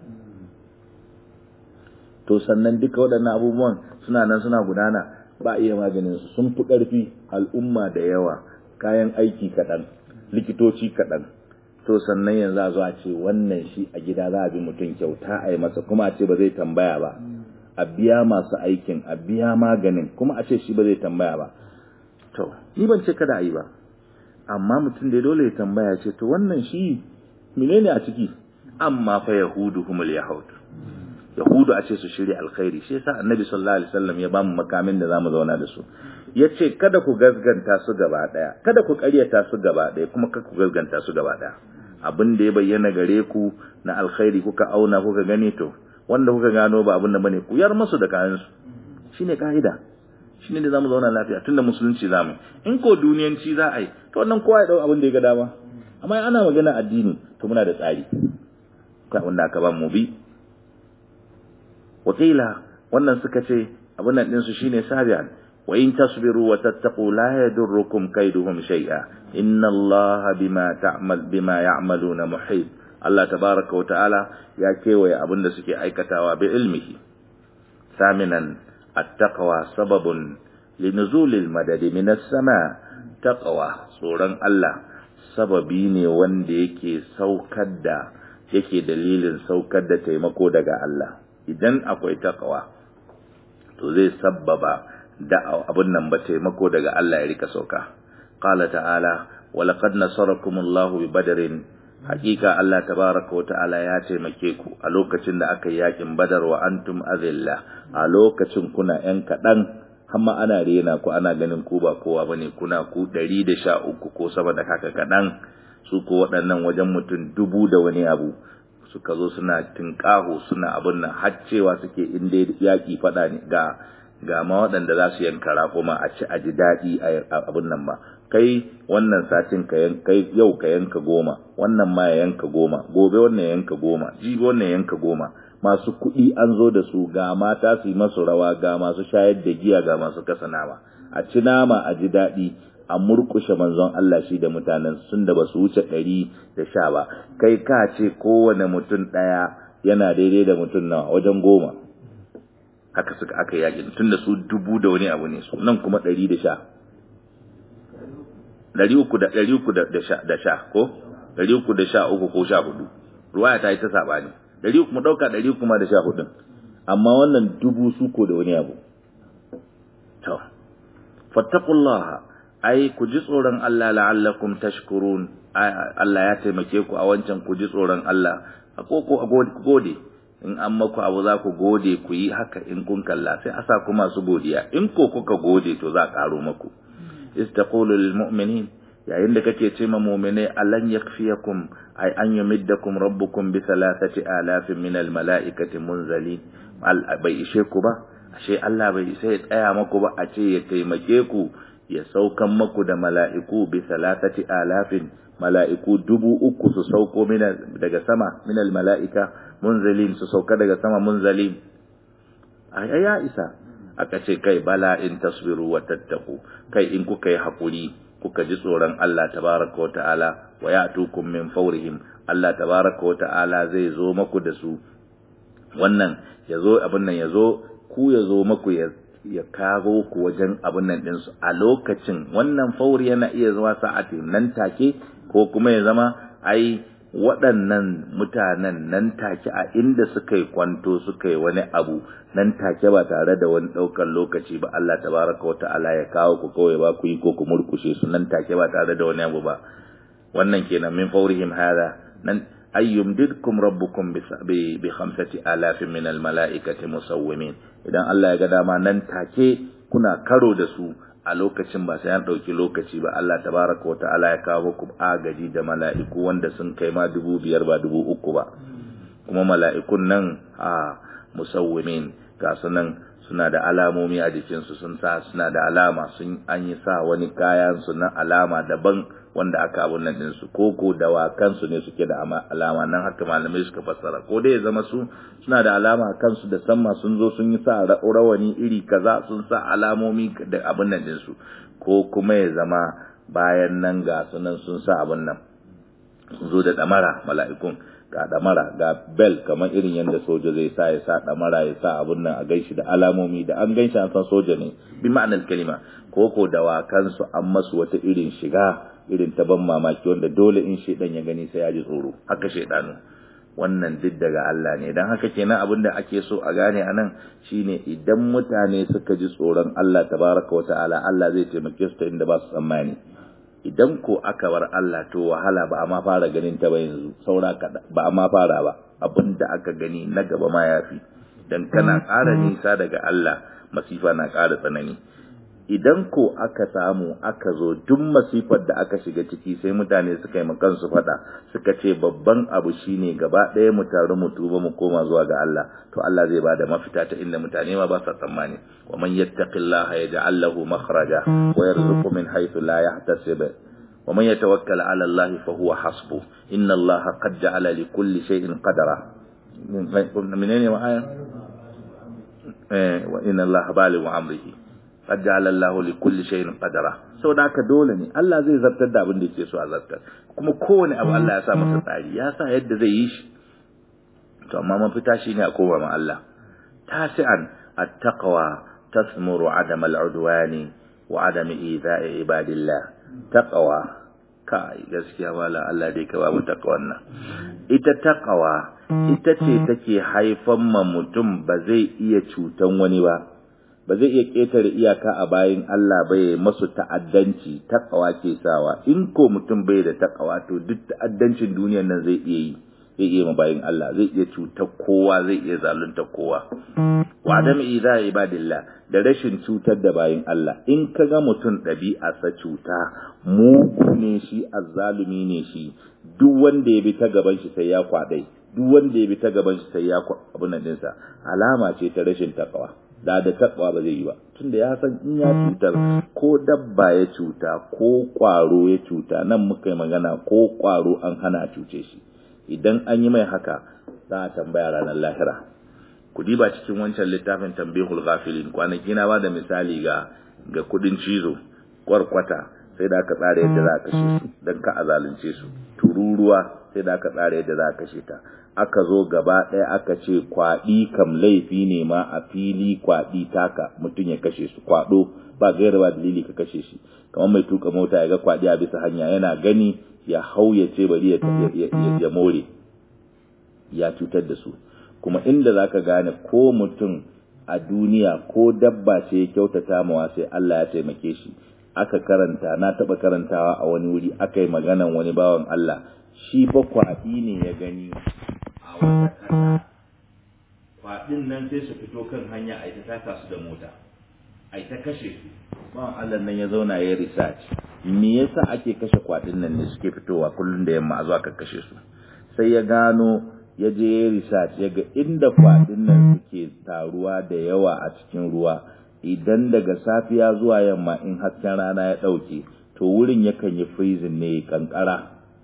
to sannan duka waɗannan abubuwan suna nan suna gudana ba iya maganin su sun fi ƙarfi al'umma da yawa kayan aiki kaɗan likitoci kaɗan to sannan yanzu a zo a ce wannan shi a gida za a bi mutum kyauta a yi masa kuma a ce ba zai tambaya ba a biya masu aikin a biya maganin kuma a ce shi ba zai tambaya ba to ni ban ce kada a yi ba amma mutum da dole ya tambaya ce to wannan shi menene a ciki amma fa yahudu humul yahud yahudu a ce su shirya alkhairi shi yasa annabi sallallahu alaihi wasallam ya bamu makamin da zamu zauna da su yace kada ku gazganta su gaba daya kada ku ƙaryata su gaba daya kuma kada ku gazganta su gaba daya abin da ya bayyana gare ku na alkhairi kuka auna kuka gani to wanda kuka gano ba abin da bane ku yar musu da kayan su shine kaida shine da zamu zauna lafiya tunda musulunci zamu in ko duniyanci za a yi to wannan kowa ya dau abin da ya ga dama amma ana magana addini to muna da tsari ka wanda aka ba mu bi wakila wannan suka ce abin nan din su shine sabian wa in tasbiru wa tattaqu la yadurrukum kaiduhum shay'a inna allaha bima ta'mal bima ya'maluna muhit Allah tabaraka wa ta'ala ya kewaye abin da suke aikatawa bi ilmihi saminan at-taqwa sababun linuzul al-madad min as-sama taqwa tsoron Allah sababi ne wanda yake saukar da yake dalilin saukar da taimako daga Allah idan akwai taqwa to zai sabbaba da abin nan ba taimako daga Allah ya rika sauka qala ta'ala wa laqad nasarakumullahu bi badrin hakika Allah tabaraka wa ta'ala ya taimake ku a lokacin da aka yi yakin badar wa antum azilla a lokacin kuna yan kadan hamma ana rena ku ana ganin ku ba kowa bane kuna ku 113 ko sama da haka kadan su ko waɗannan wajen mutum dubu da wani abu suka zo suna tinkaho suna abin nan har cewa suke inda yaki fada ne ga ga ma waɗanda za su yanka raƙuma a ci a ji daɗi a abin nan ba kai wannan satin ka kai yau ka yanka goma wannan ma ya yanka goma gobe wannan ya yanka goma jibi wannan ya yanka goma masu kuɗi an zo da su ga mata su yi masu rawa ga masu shayar da giya ga masu kasa nama a ci nama a ji daɗi a murkushe manzon Allah shi da mutanen sun da ba su wuce ɗari da sha ba kai ka ce kowane mutum ɗaya yana daidai da mutum na wajen goma haka suka aka yaƙi tun da su dubu da wani abu ne su nan kuma ɗari da sha ɗari uku da ɗari uku da sha ko ɗari uku da sha uku ko sha hudu ruwaya ta yi ta saɓani ɗari uku mu ɗauka ɗari uku ma da sha hudun amma wannan dubu su ko da wani abu to fattaqullaha ai ku ji tsoron Allah la'allakum tashkurun Allah ya taimake ku a wancan ku ji tsoron Allah a koko a gode in an maku abu za ku gode ku yi haka in kun kalla sai a sa ku masu godiya in ko kuka gode to za a karo maku istaqulu lil mu'minin yayin da kake ce ma mu'mine alan yakfiyakum ay an yumiddakum rabbukum bi thalathati alafin min al mala'ikati munzalin bai ishe ku ba ashe Allah bai isa ya tsaya maku ba a ce ya taimake ku ya saukan maku da mala'iku bi salatati alafin mala'iku dubu uku su sauko daga sama minal mala'ika munzalin su sauka daga sama munzalin a ya isa aka ce kai bala in tasbiru wa tattaku kai in kuka yi haƙuri kuka ji tsoron Allah tabaraka wa ta'ala wa ya'tukum min fawrihim Allah tabaraka wa ta'ala zai zo maku da su wannan yazo abin nan yazo ku yazo maku ya ya kago ku wajen abin nan din su a lokacin wannan fauri yana iya zuwa sa'ati nan take ko kuma ya zama ai waɗannan mutanen nan take a inda suka yi kwanto suka yi wani abu nan take ba tare da wani ɗaukar lokaci ba Allah tabaraka wa ta'ala ya kawo ku kawai ba ku yi ko ku murkushe su nan take ba tare da wani abu ba wannan kenan min faurihim hada nan ayyum didkum rabbukum bi bi khamsati alafin min al malaikati musawwimin idan Allah ya ga dama nan take kuna karo da su a lokacin ba sai an ɗauki lokaci ba Allah tabaraka wa ta'ala ya kawo ku agaji da mala'iku wanda sun kai ma dubu biyar ba dubu uku ba kuma mala'ikun nan a musawwimin ga su nan suna da alamomi a jikinsu sun sa suna da alama sun an yi sa wani kayan su na alama daban wanda aka abun nan ɗinsu ko ko dawakansu ne suke da alama nan haka malamai suka fassara ko dai ya zama su suna da alama kansu da samma sun zo sun yi sa rawani iri kaza sun sa alamomi da abun nan ɗinsu ko kuma ya zama bayan nan ga sunan sun sa abun nan sun zo da ɗamara mala'ikun ga ɗamara ga bel kamar irin yadda soja zai sa ya sa ɗamara ya sa abun nan a gaishi da alamomi da an ganshi an san soja ne bi ma'anar kalima ko ko dawakansu an masu wata irin shiga irin ta ban mamaki wanda dole in shedan ya gani sai ya ji tsoro haka shedanu wannan duk daga Allah ne dan haka kenan abin da ake so a gane anan shine idan mutane suka ji tsoron Allah tabaraka wa ta'ala Allah zai taimake su ta inda ba su tsammani idan ko aka bar Allah to wahala ba a ma fara ganin ta ba yanzu saura ba a ma fara ba abin da aka gani na gaba ma yafi dan kana ƙara nisa daga Allah masifa na ƙara tsanani idan ko aka samu aka zo duk masifar da aka shiga ciki sai mutane suka yi kansu fada suka ce babban abu shine gaba ɗaya mu taru mu tuba mu koma zuwa ga Allah to Allah zai bada mafita ta inda mutane ma ba sa tsammani wa man yattaqillaha yaj'al lahu makhraja wa yarzuqhu min haythu la yahtasib wa man yatawakkal 'ala Allah fa huwa hasbu inna Allah qad ja'ala li kulli shay'in qadara menene wa aya eh wa inna Allah balighu amrihi qad ja'ala Allah li kulli shay'in qadara saboda haka dole ne Allah zai zartar da abin da yake so a zartar kuma kowane abu Allah ya sa masa tsari ya sa yadda zai yi shi to amma mafita shine a koma ma Allah tasi'an at-taqwa tasmuru adam al-udwani wa adam idha'i ibadillah taqwa kai gaskiya wala Allah dai ka ba mu taqwan nan ita taqwa ita ce take haifan ma mutum ba zai iya cutan wani ba ba zai iya ƙetare iyaka a bayan Allah ba ya masu ta'addanci takawa ke sawa in ko mutum bai da takawa to duk ta'addancin duniyar nan zai iya yi zai iya ma bayan Allah zai iya cutar kowa zai iya zalunta kowa wa adam idza ibadillah da rashin cutar da bayan Allah in ka ga mutum ɗabi'a sa cuta mugu ne shi azzalumi ne shi duk wanda ya bi ta gaban shi sai ya kwadai duk wanda ya bi ta gaban shi sai ya abun nan dinsa alama ce ta rashin takawa da da takwa ba zai yi ba tunda ya san in ya cutar ko dabba ya cuta ko kwaro ya cuta nan muka yi magana ko kwaro an hana cuce shi idan an yi mai haka za a tambaya ranar lahira ku diba cikin wancan littafin tambihul ghafilin kwanaki na ba da misali ga ga kudin cizo kwarkwata sai da aka tsara yadda za a kashe su don ka a zalunce su tururuwa sai da aka tsara yadda za a kashe ta aka zo gaba ɗaya aka ce kwaɗi kam laifi ne ma a fili kwaɗi taka mutum ya kashe su kwaɗo ba gaira ba dalili ka kashe shi kamar mai tuka mota ya ga kwaɗi a bisa hanya yana gani ya hau ya ce bari ya more ya cutar da su kuma inda zaka gane ko mutum a duniya ko dabba ce ya kyautata mawa sai Allah ya taimake shi aka karanta na taɓa karantawa a wani wuri aka yi maganan wani bawan Allah shi ba kwaɗi ne ya gani a wata ƙasa kwaɗin nan sai su fito kan hanya a ita taka su da mota a ita kashe su bawan Allah nan ya zauna ya research me yasa ake kashe kwaɗin nan ne suke fitowa kullum da yamma a zuwa ka kashe su sai ya gano ya je ya research ya ga inda kwaɗin nan suke taruwa da yawa a cikin ruwa idan daga safiya zuwa yamma in hasken rana ya ɗauke to wurin yakan yi freezing ne kankara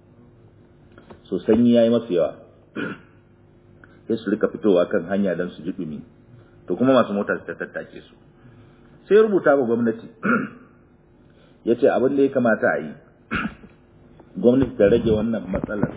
so sanyi yayi masu yawa sai su rika fitowa kan hanya don su ji dumi to kuma masu mota su ta tattake su sai rubuta wa gwamnati ya ce abin da ya kamata a yi gwamnati ta rage wannan matsalar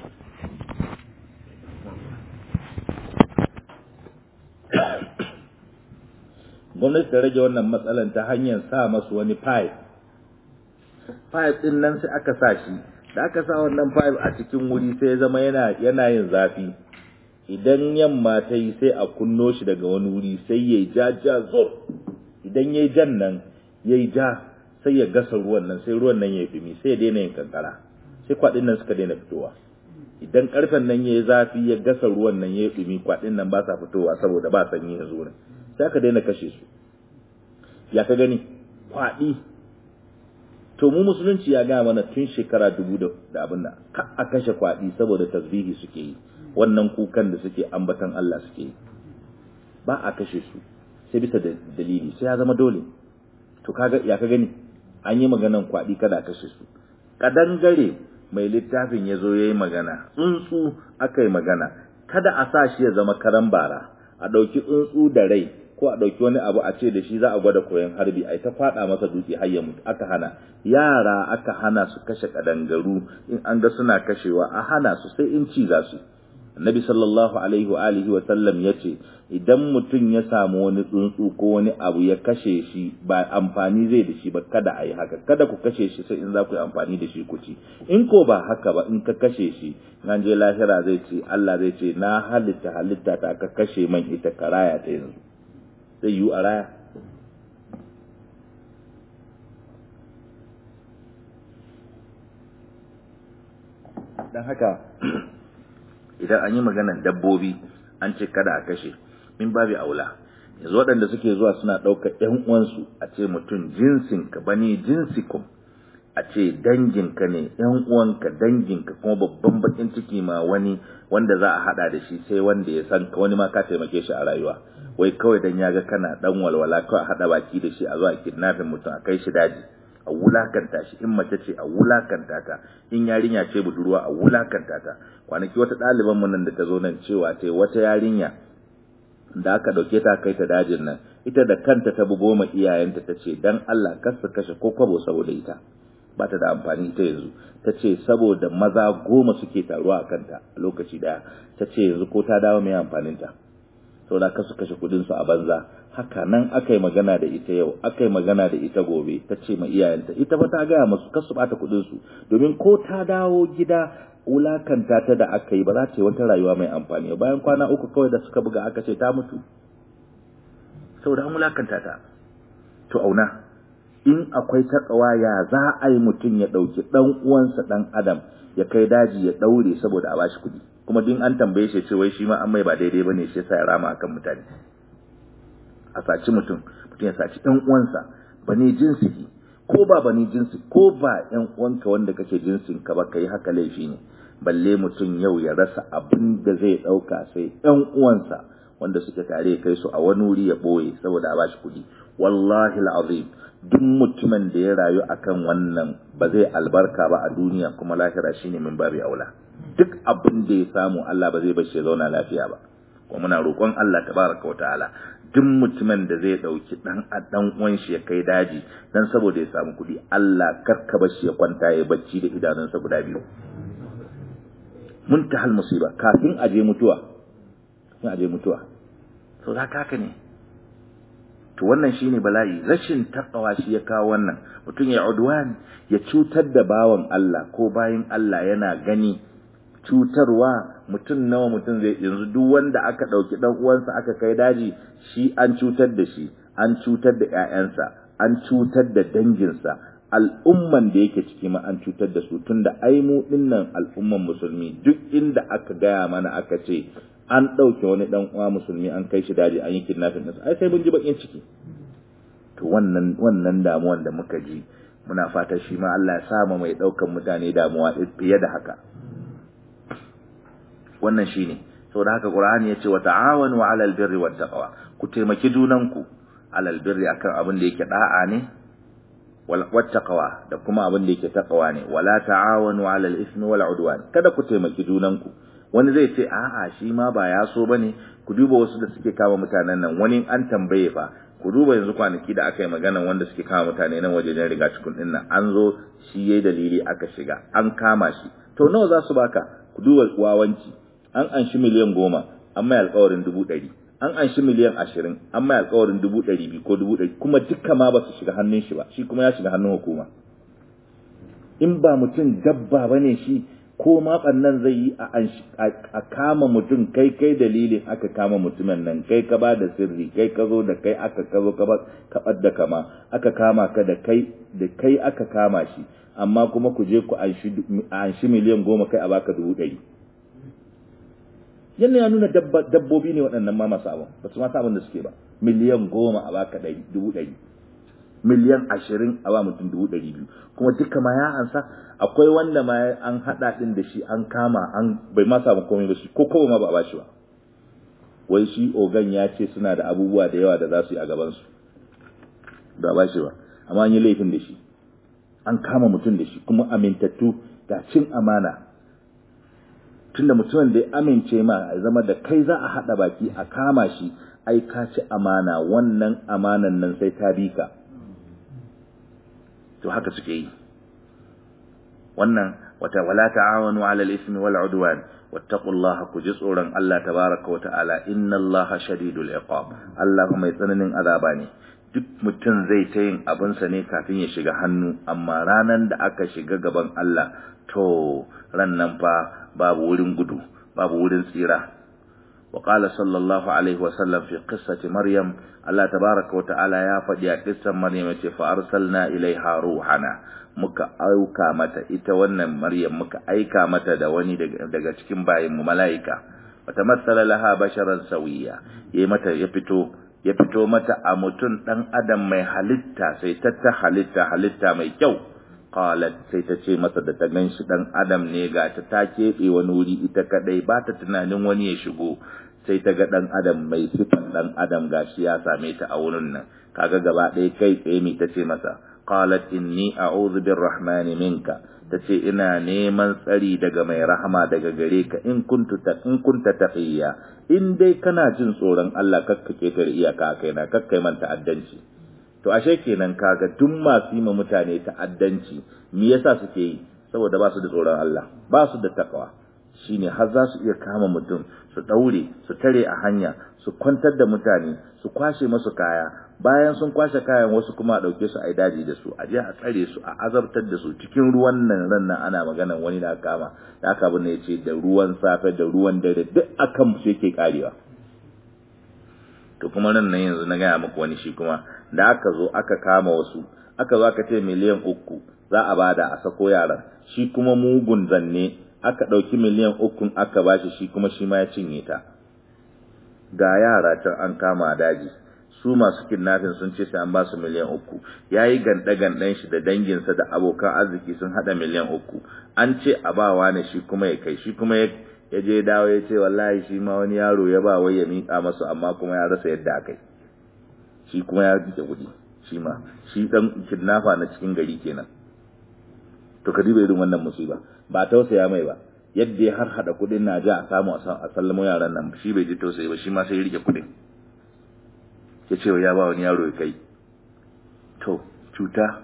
gwamnati ta rage wannan matsalar ta hanyar sa masu wani pipe pipe din nan sai aka sa shi da aka sa wannan pipe a cikin wuri sai ya zama yana yana yin zafi idan yamma ta yi sai a kunno shi daga wani wuri sai ya ja ja zur idan ya jan nan ya ja sai ya gasa ruwan nan sai ruwan nan ya dumi sai ya daina yin kankara sai kwaɗin nan suka daina fitowa idan karfen nan ya yi zafi ya gasa ruwan nan ya dumi kwaɗin nan ba sa fitowa saboda ba sanyi yanzu wurin sai aka daina kashe su ya ka gani kwaɗi to mu musulunci ya gaya mana tun shekara dubu da abin da ka a kashe kwaɗi saboda tasbihi suke yi wannan kukan da suke ambatan Allah suke yi ba a kashe su sai bisa da dalili sai ya zama dole to kaga ya ka gani an yi maganan kwaɗi kada a kashe su kadangare mai littafin ya zo ya yi magana tsuntsu aka yi magana kada a sa shi ya zama karan bara a ɗauki tsuntsu da rai ko a ɗauki wani abu a ce da shi za a gwada koyon harbi a ta faɗa masa dutse har ya mutu aka hana yara aka hana su kashe kadangaru in an ga suna kashewa a hana su sai in ci za su annabi sallallahu alaihi wa alihi wa sallam yace idan mutum ya samu wani tsuntsu ko wani abu ya kashe shi ba amfani zai da shi ba kada a yi haka kada ku kashe shi sai in za ku yi amfani da shi ku ci in ko ba haka ba in ka kashe shi nan je lahira zai ce Allah zai ce na halitta halitta ta ka kashe man ita karaya ta yanzu zai yi a raya dan haka idan an yi maganan dabbobi an ce kada a kashe min babi aula yanzu waɗanda suke zuwa suna ɗaukar ɗan uwansu a ce mutum jinsin ka bani jinsikum a ce danginka ne ɗan uwanka danginka kuma babban bakin ciki ma wani wanda za a haɗa da shi sai wanda ya san ka wani ma ka taimake shi a rayuwa wai kawai dan ya ga kana dan walwala kawai a haɗa baki da shi a zuwa kidnapping mutum a kai shi daji a wulakanta shi in mace ce a wulakanta ta in yarinya ce budurwa a wulakanta ta kwanaki wata ɗaliban mu nan da ta zo nan cewa ta wata yarinya da aka ɗauke ta kai ta dajin nan ita da kanta ta bugo ma iyayenta ta ce dan Allah kar su kashe ko kwabo saboda ita ba ta da amfani ita yanzu ta ce saboda maza goma suke taruwa a kanta a lokaci daya ta ce yanzu ko ta dawo mai amfaninta saboda ka su kashe kudin su a banza haka nan aka yi magana da ita yau aka yi magana da ita gobe ta ce ma iyayenta ita ba ta gaya masu kasu bata kudin su domin ko ta dawo gida wulakanta ta da aka yi ba za ta yi wata rayuwa mai amfani bayan kwana uku kawai da suka buga aka ce ta mutu saboda an wulakanta ta to auna in akwai takawa ya za a yi mutum ya ɗauki ɗan uwansa ɗan adam ya kai daji ya ɗaure saboda a bashi kuɗi kuma din an tambaye shi ce wai shi ma an mai ba daidai bane shi yasa ya rama akan mutane a saci mutum mutum ya saci ɗan uwansa bane jinsi ko ba bane jinsi ko ba ɗan uwanka wanda kake jinsin ka ba kai haka laifi ne balle mutum yau ya rasa abin da zai ɗauka sai ɗan uwansa wanda suke tare kai su a wani wuri ya ɓoye saboda a bashi kuɗi wallahi al'azim duk mutumin da ya rayu akan wannan ba zai albarka ba a duniya kuma lahira shine min babi aula duk abin da ya samu Allah ba zai bashi ya zauna lafiya ba kuma muna roƙon Allah tabaraka wa ta'ala duk mutumin da zai dauki dan dan uwan shi ya kai daji dan saboda ya samu kuɗi Allah karka bashi ya kwanta ya bacci da idanunsa guda biyu muntahal musiba kafin aje mutuwa kafin aje mutuwa so za haka ne to wannan shine bala'i rashin takawa shi ya kawo wannan mutum ya udwan ya cutar da bawan Allah ko bayin Allah yana gani cutarwa mutum nawa mutum zai yanzu duk wanda aka dauki dan uwansa aka kai daji shi an cutar da shi an cutar da ƴaƴansa an cutar da danginsa al'umman da yake ciki ma an cutar da su tunda ai mu dinnan al'umman musulmi duk inda aka gaya mana aka ce an ɗauke wani ɗan uwa musulmi an kai shi daji an yi kidnapping ɗinsa ai sai mun ji bakin ciki to wannan wannan damuwan da muka ji muna fata shi ma Allah ya sama mai ɗaukan mutane damuwa fiye da haka wannan shine saboda haka Qur'ani yace wa ta'awanu 'alal birri wat taqwa ku taimaki junanku 'alal birri akan abin da yake da'a ne wattaqwa da kuma abin da yake taqwa ne wala ta'awanu 'alal ismi wal 'udwan kada ku taimaki junanku wani zai ce a'a shi ma ba ya so bane ku duba wasu da suke kama mutanen nan wani an tambaye fa ku duba yanzu kwanaki da aka yi maganan wanda suke kama mutane nan wajen riga cikin din nan an zo shi yayi dalili aka shiga an kama shi to nawa za su baka ku duba wawanci an anshi miliyan goma an mai alƙawarin dubu ɗari an anshi miliyan ashirin an mai alƙawarin dubu ɗari biyu ko dubu ɗari kuma dukka ma ba su shiga hannun shi ba shi kuma ya shiga hannun hukuma in ba mutum dabba ba ne shi ko ma ɓannan zai yi a kama mutum kai kai dalilin aka kama mutumin nan kai ka ba da sirri kai ka zo da kai aka ka zo ka da kama aka kama ka da kai da kai aka kama shi amma kuma ku je ku anshi miliyan goma kai a baka dubu ɗari yana ya nuna dabbobi ne waɗannan ma masu abin ba su masu abin da suke ba miliyan goma a baka ɗari dubu ɗari miliyan ashirin a ba mutum dubu ɗari biyu kuma duka ma ya ansa akwai wanda ma an haɗa ɗin da shi an kama an bai ma samu komai ba shi ko kawai ma ba a ba shi ba wai shi ogan ya ce suna da abubuwa da yawa da za su yi a gabansu ba ba shi ba amma an yi laifin da shi an kama mutum da shi kuma amintattu ga cin amana tunda mutumin da ya amince ma ya zama da kai za a haɗa baki a kama shi ai ka ci amana wannan amanan nan sai ta bi ka to haka suke yi wannan wata wala ta'awanu 'ala al-ithmi wal 'udwan wattaqullaha ku ji tsoron Allah tabaaraka wa ta'ala innallaha shadidul iqab Allah mai tsananin azaba ne duk mutum zai ta yin abinsa ne kafin ya shiga hannu amma ranan da aka shiga gaban Allah to ran nan fa babu wurin gudu babu wurin tsira wa qala sallallahu alaihi wa sallam fi qissati maryam Allah tabaaraka wa ta'ala ya faɗi a kissan maryam yace fa arsalna ilaiha ruhana muka auka mata ita wannan maryam muka aika mata da wani daga cikin bayin mu malaika wata matsala laha basharan sawiya yayi mata ya fito ya fito mata a mutum dan adam mai halitta sai ta ta halitta halitta mai kyau qalat sai ta ce masa da ta ganshi dan adam ne ga ta ta keɓe wani wuri ita kadai ba ta tunanin wani ya shigo sai ta ga dan adam mai sifan dan adam gashi ya same ta a wurin nan kaga gaba ɗaya kai tsaye mi ta ce masa qalat inni a'udhu birrahmani minka tace ina neman tsari daga mai rahama daga gare ka in kuntu ta in kunta taqiya in dai kana jin tsoron Allah kakka ketare iyaka kaina kakkai man ta'addanci to ashe kenan kaga duk masu yi ma mutane ta'addanci me yasa suke yi saboda ba su da tsoron Allah ba su da takawa shine har za su iya kama mutum su daure su tare a hanya su kwantar da mutane su kwashe masu kaya bayan sun kwashe kayan wasu kuma a dauke su a daji da su a je a tsare su a azabtar da su cikin ruwan nan ran nan ana magana wani da kama da aka bin yace da ruwan safe da ruwan dare duk akan su yake karewa to kuma nan nan yanzu na gaya muku wani shi kuma da aka zo aka kama wasu aka zo aka ce miliyan uku za a bada a sako yaran shi kuma mugun zanne aka ɗauki miliyan ukun aka bashi shi kuma shi ma ya cinye ta ga yara can an kama a daji su masu kidnapping sun ce sai an ba su miliyan uku ya yi ganɗe-ganɗen shi da danginsa da abokan arziki sun haɗa miliyan uku an ce a ba wani shi kuma ya kai shi kuma ya je dawo ya ce wallahi shi ma wani yaro ya ba wai ya miƙa masu amma kuma ya rasa yadda aka yi shi kuma ya rike kuɗi shi ma shi ɗan kidnapper na cikin gari kenan to ka diba irin wannan musiba ba tausaya mai ba yadda ya har hada kudin na ji a samu a sallamo yaran nan shi bai ji tausayi ba shi ma sai ya rike kudin ya ce ya ba wani yaro ya kai to cuta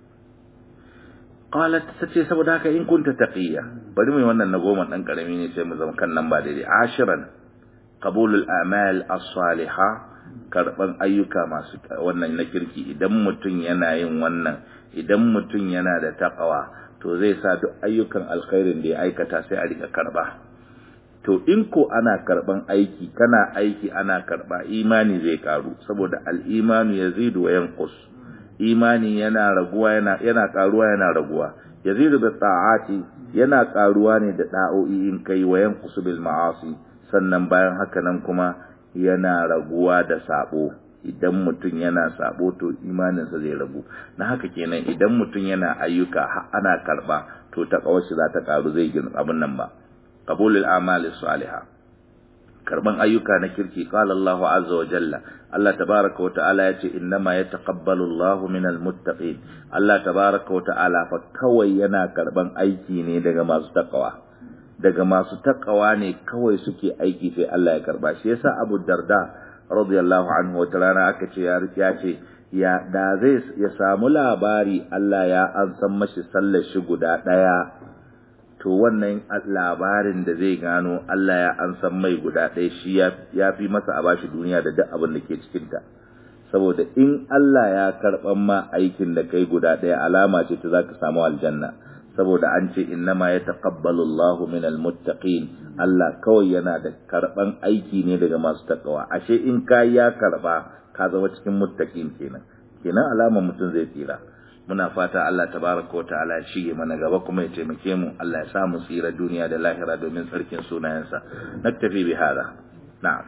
qalat tace saboda haka in kunta taqiya bari mu wannan na goma dan karami ne sai mu zama kan nan ba daidai ashiran qabulul a'mal as-salihah karban ayyuka masu wannan na kirki idan mutum yana yin wannan idan mutum yana da taqwa to zai sa duk ayyukan alkhairin da ya aikata sai a rika karba to in ko ana karban aiki kana aiki ana karba imani zai karu saboda al-imanu yazidu wa yanqus imani yana raguwa yana yana karuwa yana raguwa yazidu bi ta'ati yana karuwa ne da da'o'i in kai wa yanqus bil ma'asi sannan bayan haka nan kuma yana raguwa da sabo idan mutum yana sabo to imaninsa zai ragu na haka kenan idan mutum yana ayyuka ana karba to ta kawashi za ta karu zai gina abin nan ba qabulul a'mali salihah karban ayyuka na kirki qala Allahu azza wa jalla Allah tabaraka wa ta'ala yace innama yataqabbalu Allahu minal muttaqin Allah tabaraka wa ta'ala fa kawai yana karban aiki ne daga masu takawa daga masu takawa ne kawai suke aiki sai Allah ya karba shi yasa Abu Darda radiyallahu anhu wata rana aka ce ya ya ce ya da zai ya samu labari Allah ya an san mashi sallar shi guda daya to wannan labarin da zai gano Allah ya an san mai guda ɗaya shi ya fi masa a bashi duniya da duk abin da ke cikinta saboda in Allah ya karɓan ma aikin da kai guda ɗaya alama ce ta za ka samu aljanna saboda an ce innama ya taqabbalu Allahu minal muttaqin Allah kawai yana da karɓan aiki ne daga masu takawa ashe in ka ya karɓa ka zama cikin muttaqin kenan kenan alamar mutum zai tsira muna fata Allah tabaraka wa ta'ala ya shige mana gaba kuma ya taimake mu Allah ya sa mu tsira duniya da lahira domin tsarkin sunayensa naktafi bi hada na'am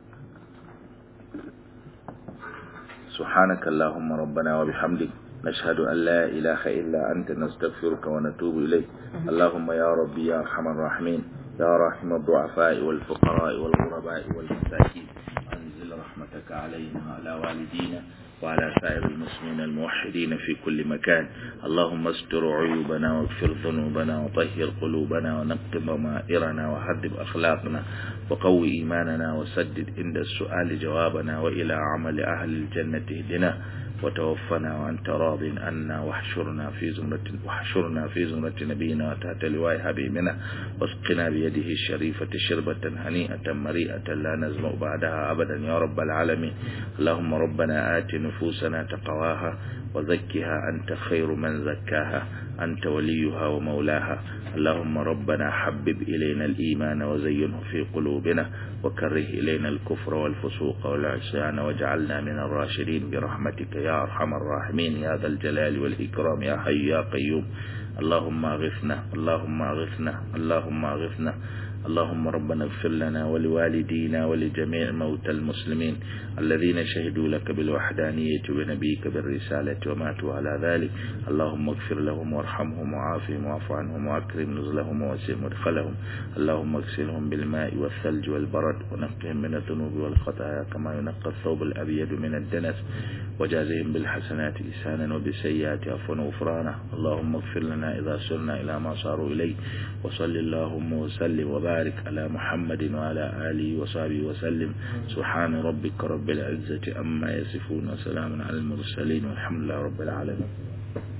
سبحانك اللهم ربنا وبحمدك نشهد أن لا إله إلا أنت نستغفرك ونتوب إليك اللهم يا ربي يا أرحم الراحمين يا راحم الضعفاء والفقراء والغرباء والمساكين أنزل رحمتك علينا وعلى والدينا وعلى سائر المسلمين الموحدين في كل مكان اللهم استر عيوبنا واغفر ذنوبنا وطهر قلوبنا ونقض ضمائرنا وهذب أخلاقنا وقوي إيماننا وسدد عند السؤال جوابنا وإلى عمل أهل الجنة اهدنا وتوفنا وأنت راض عنا واحشرنا في زمرة واحشرنا في زمرة نبينا وتحت لواء حبيبنا واسقنا بيده الشريفة شربة هنيئة مريئة لا نزمع بعدها أبدا يا رب العالمين اللهم ربنا آت نفوسنا تقواها وزكها أنت خير من زكاها أنت وليها ومولاها اللهم ربنا حبب إلينا الإيمان وزينه في قلوبنا وكره إلينا الكفر والفسوق والعصيان واجعلنا من الراشدين برحمتك يا أرحم الراحمين يا ذا الجلال والإكرام يا حي يا قيوم اللهم اغثنا اللهم اغثنا اللهم اغثنا اللهم ربنا اغفر لنا ولوالدينا ولجميع موتى المسلمين الذين شهدوا لك بالوحدانية ونبيك بالرسالة وماتوا على ذلك اللهم اغفر لهم وارحمهم وعافهم واعف عنهم واكرم نزلهم ووسع مدخلهم اللهم اغسلهم بالماء والثلج والبرد ونقهم من الذنوب والخطايا كما ينقى الثوب الأبيض من الدنس وجازهم بالحسنات إحسانا وبالسيئات عفوا وغفرانا اللهم اغفر لنا إذا سرنا إلى ما صاروا إليه وصل اللهم وسلم وبارك على محمد وعلى آله وصحبه وسلم سبحان ربك رب العزة أما يصفون وسلام على المرسلين والحمد لله رب العالمين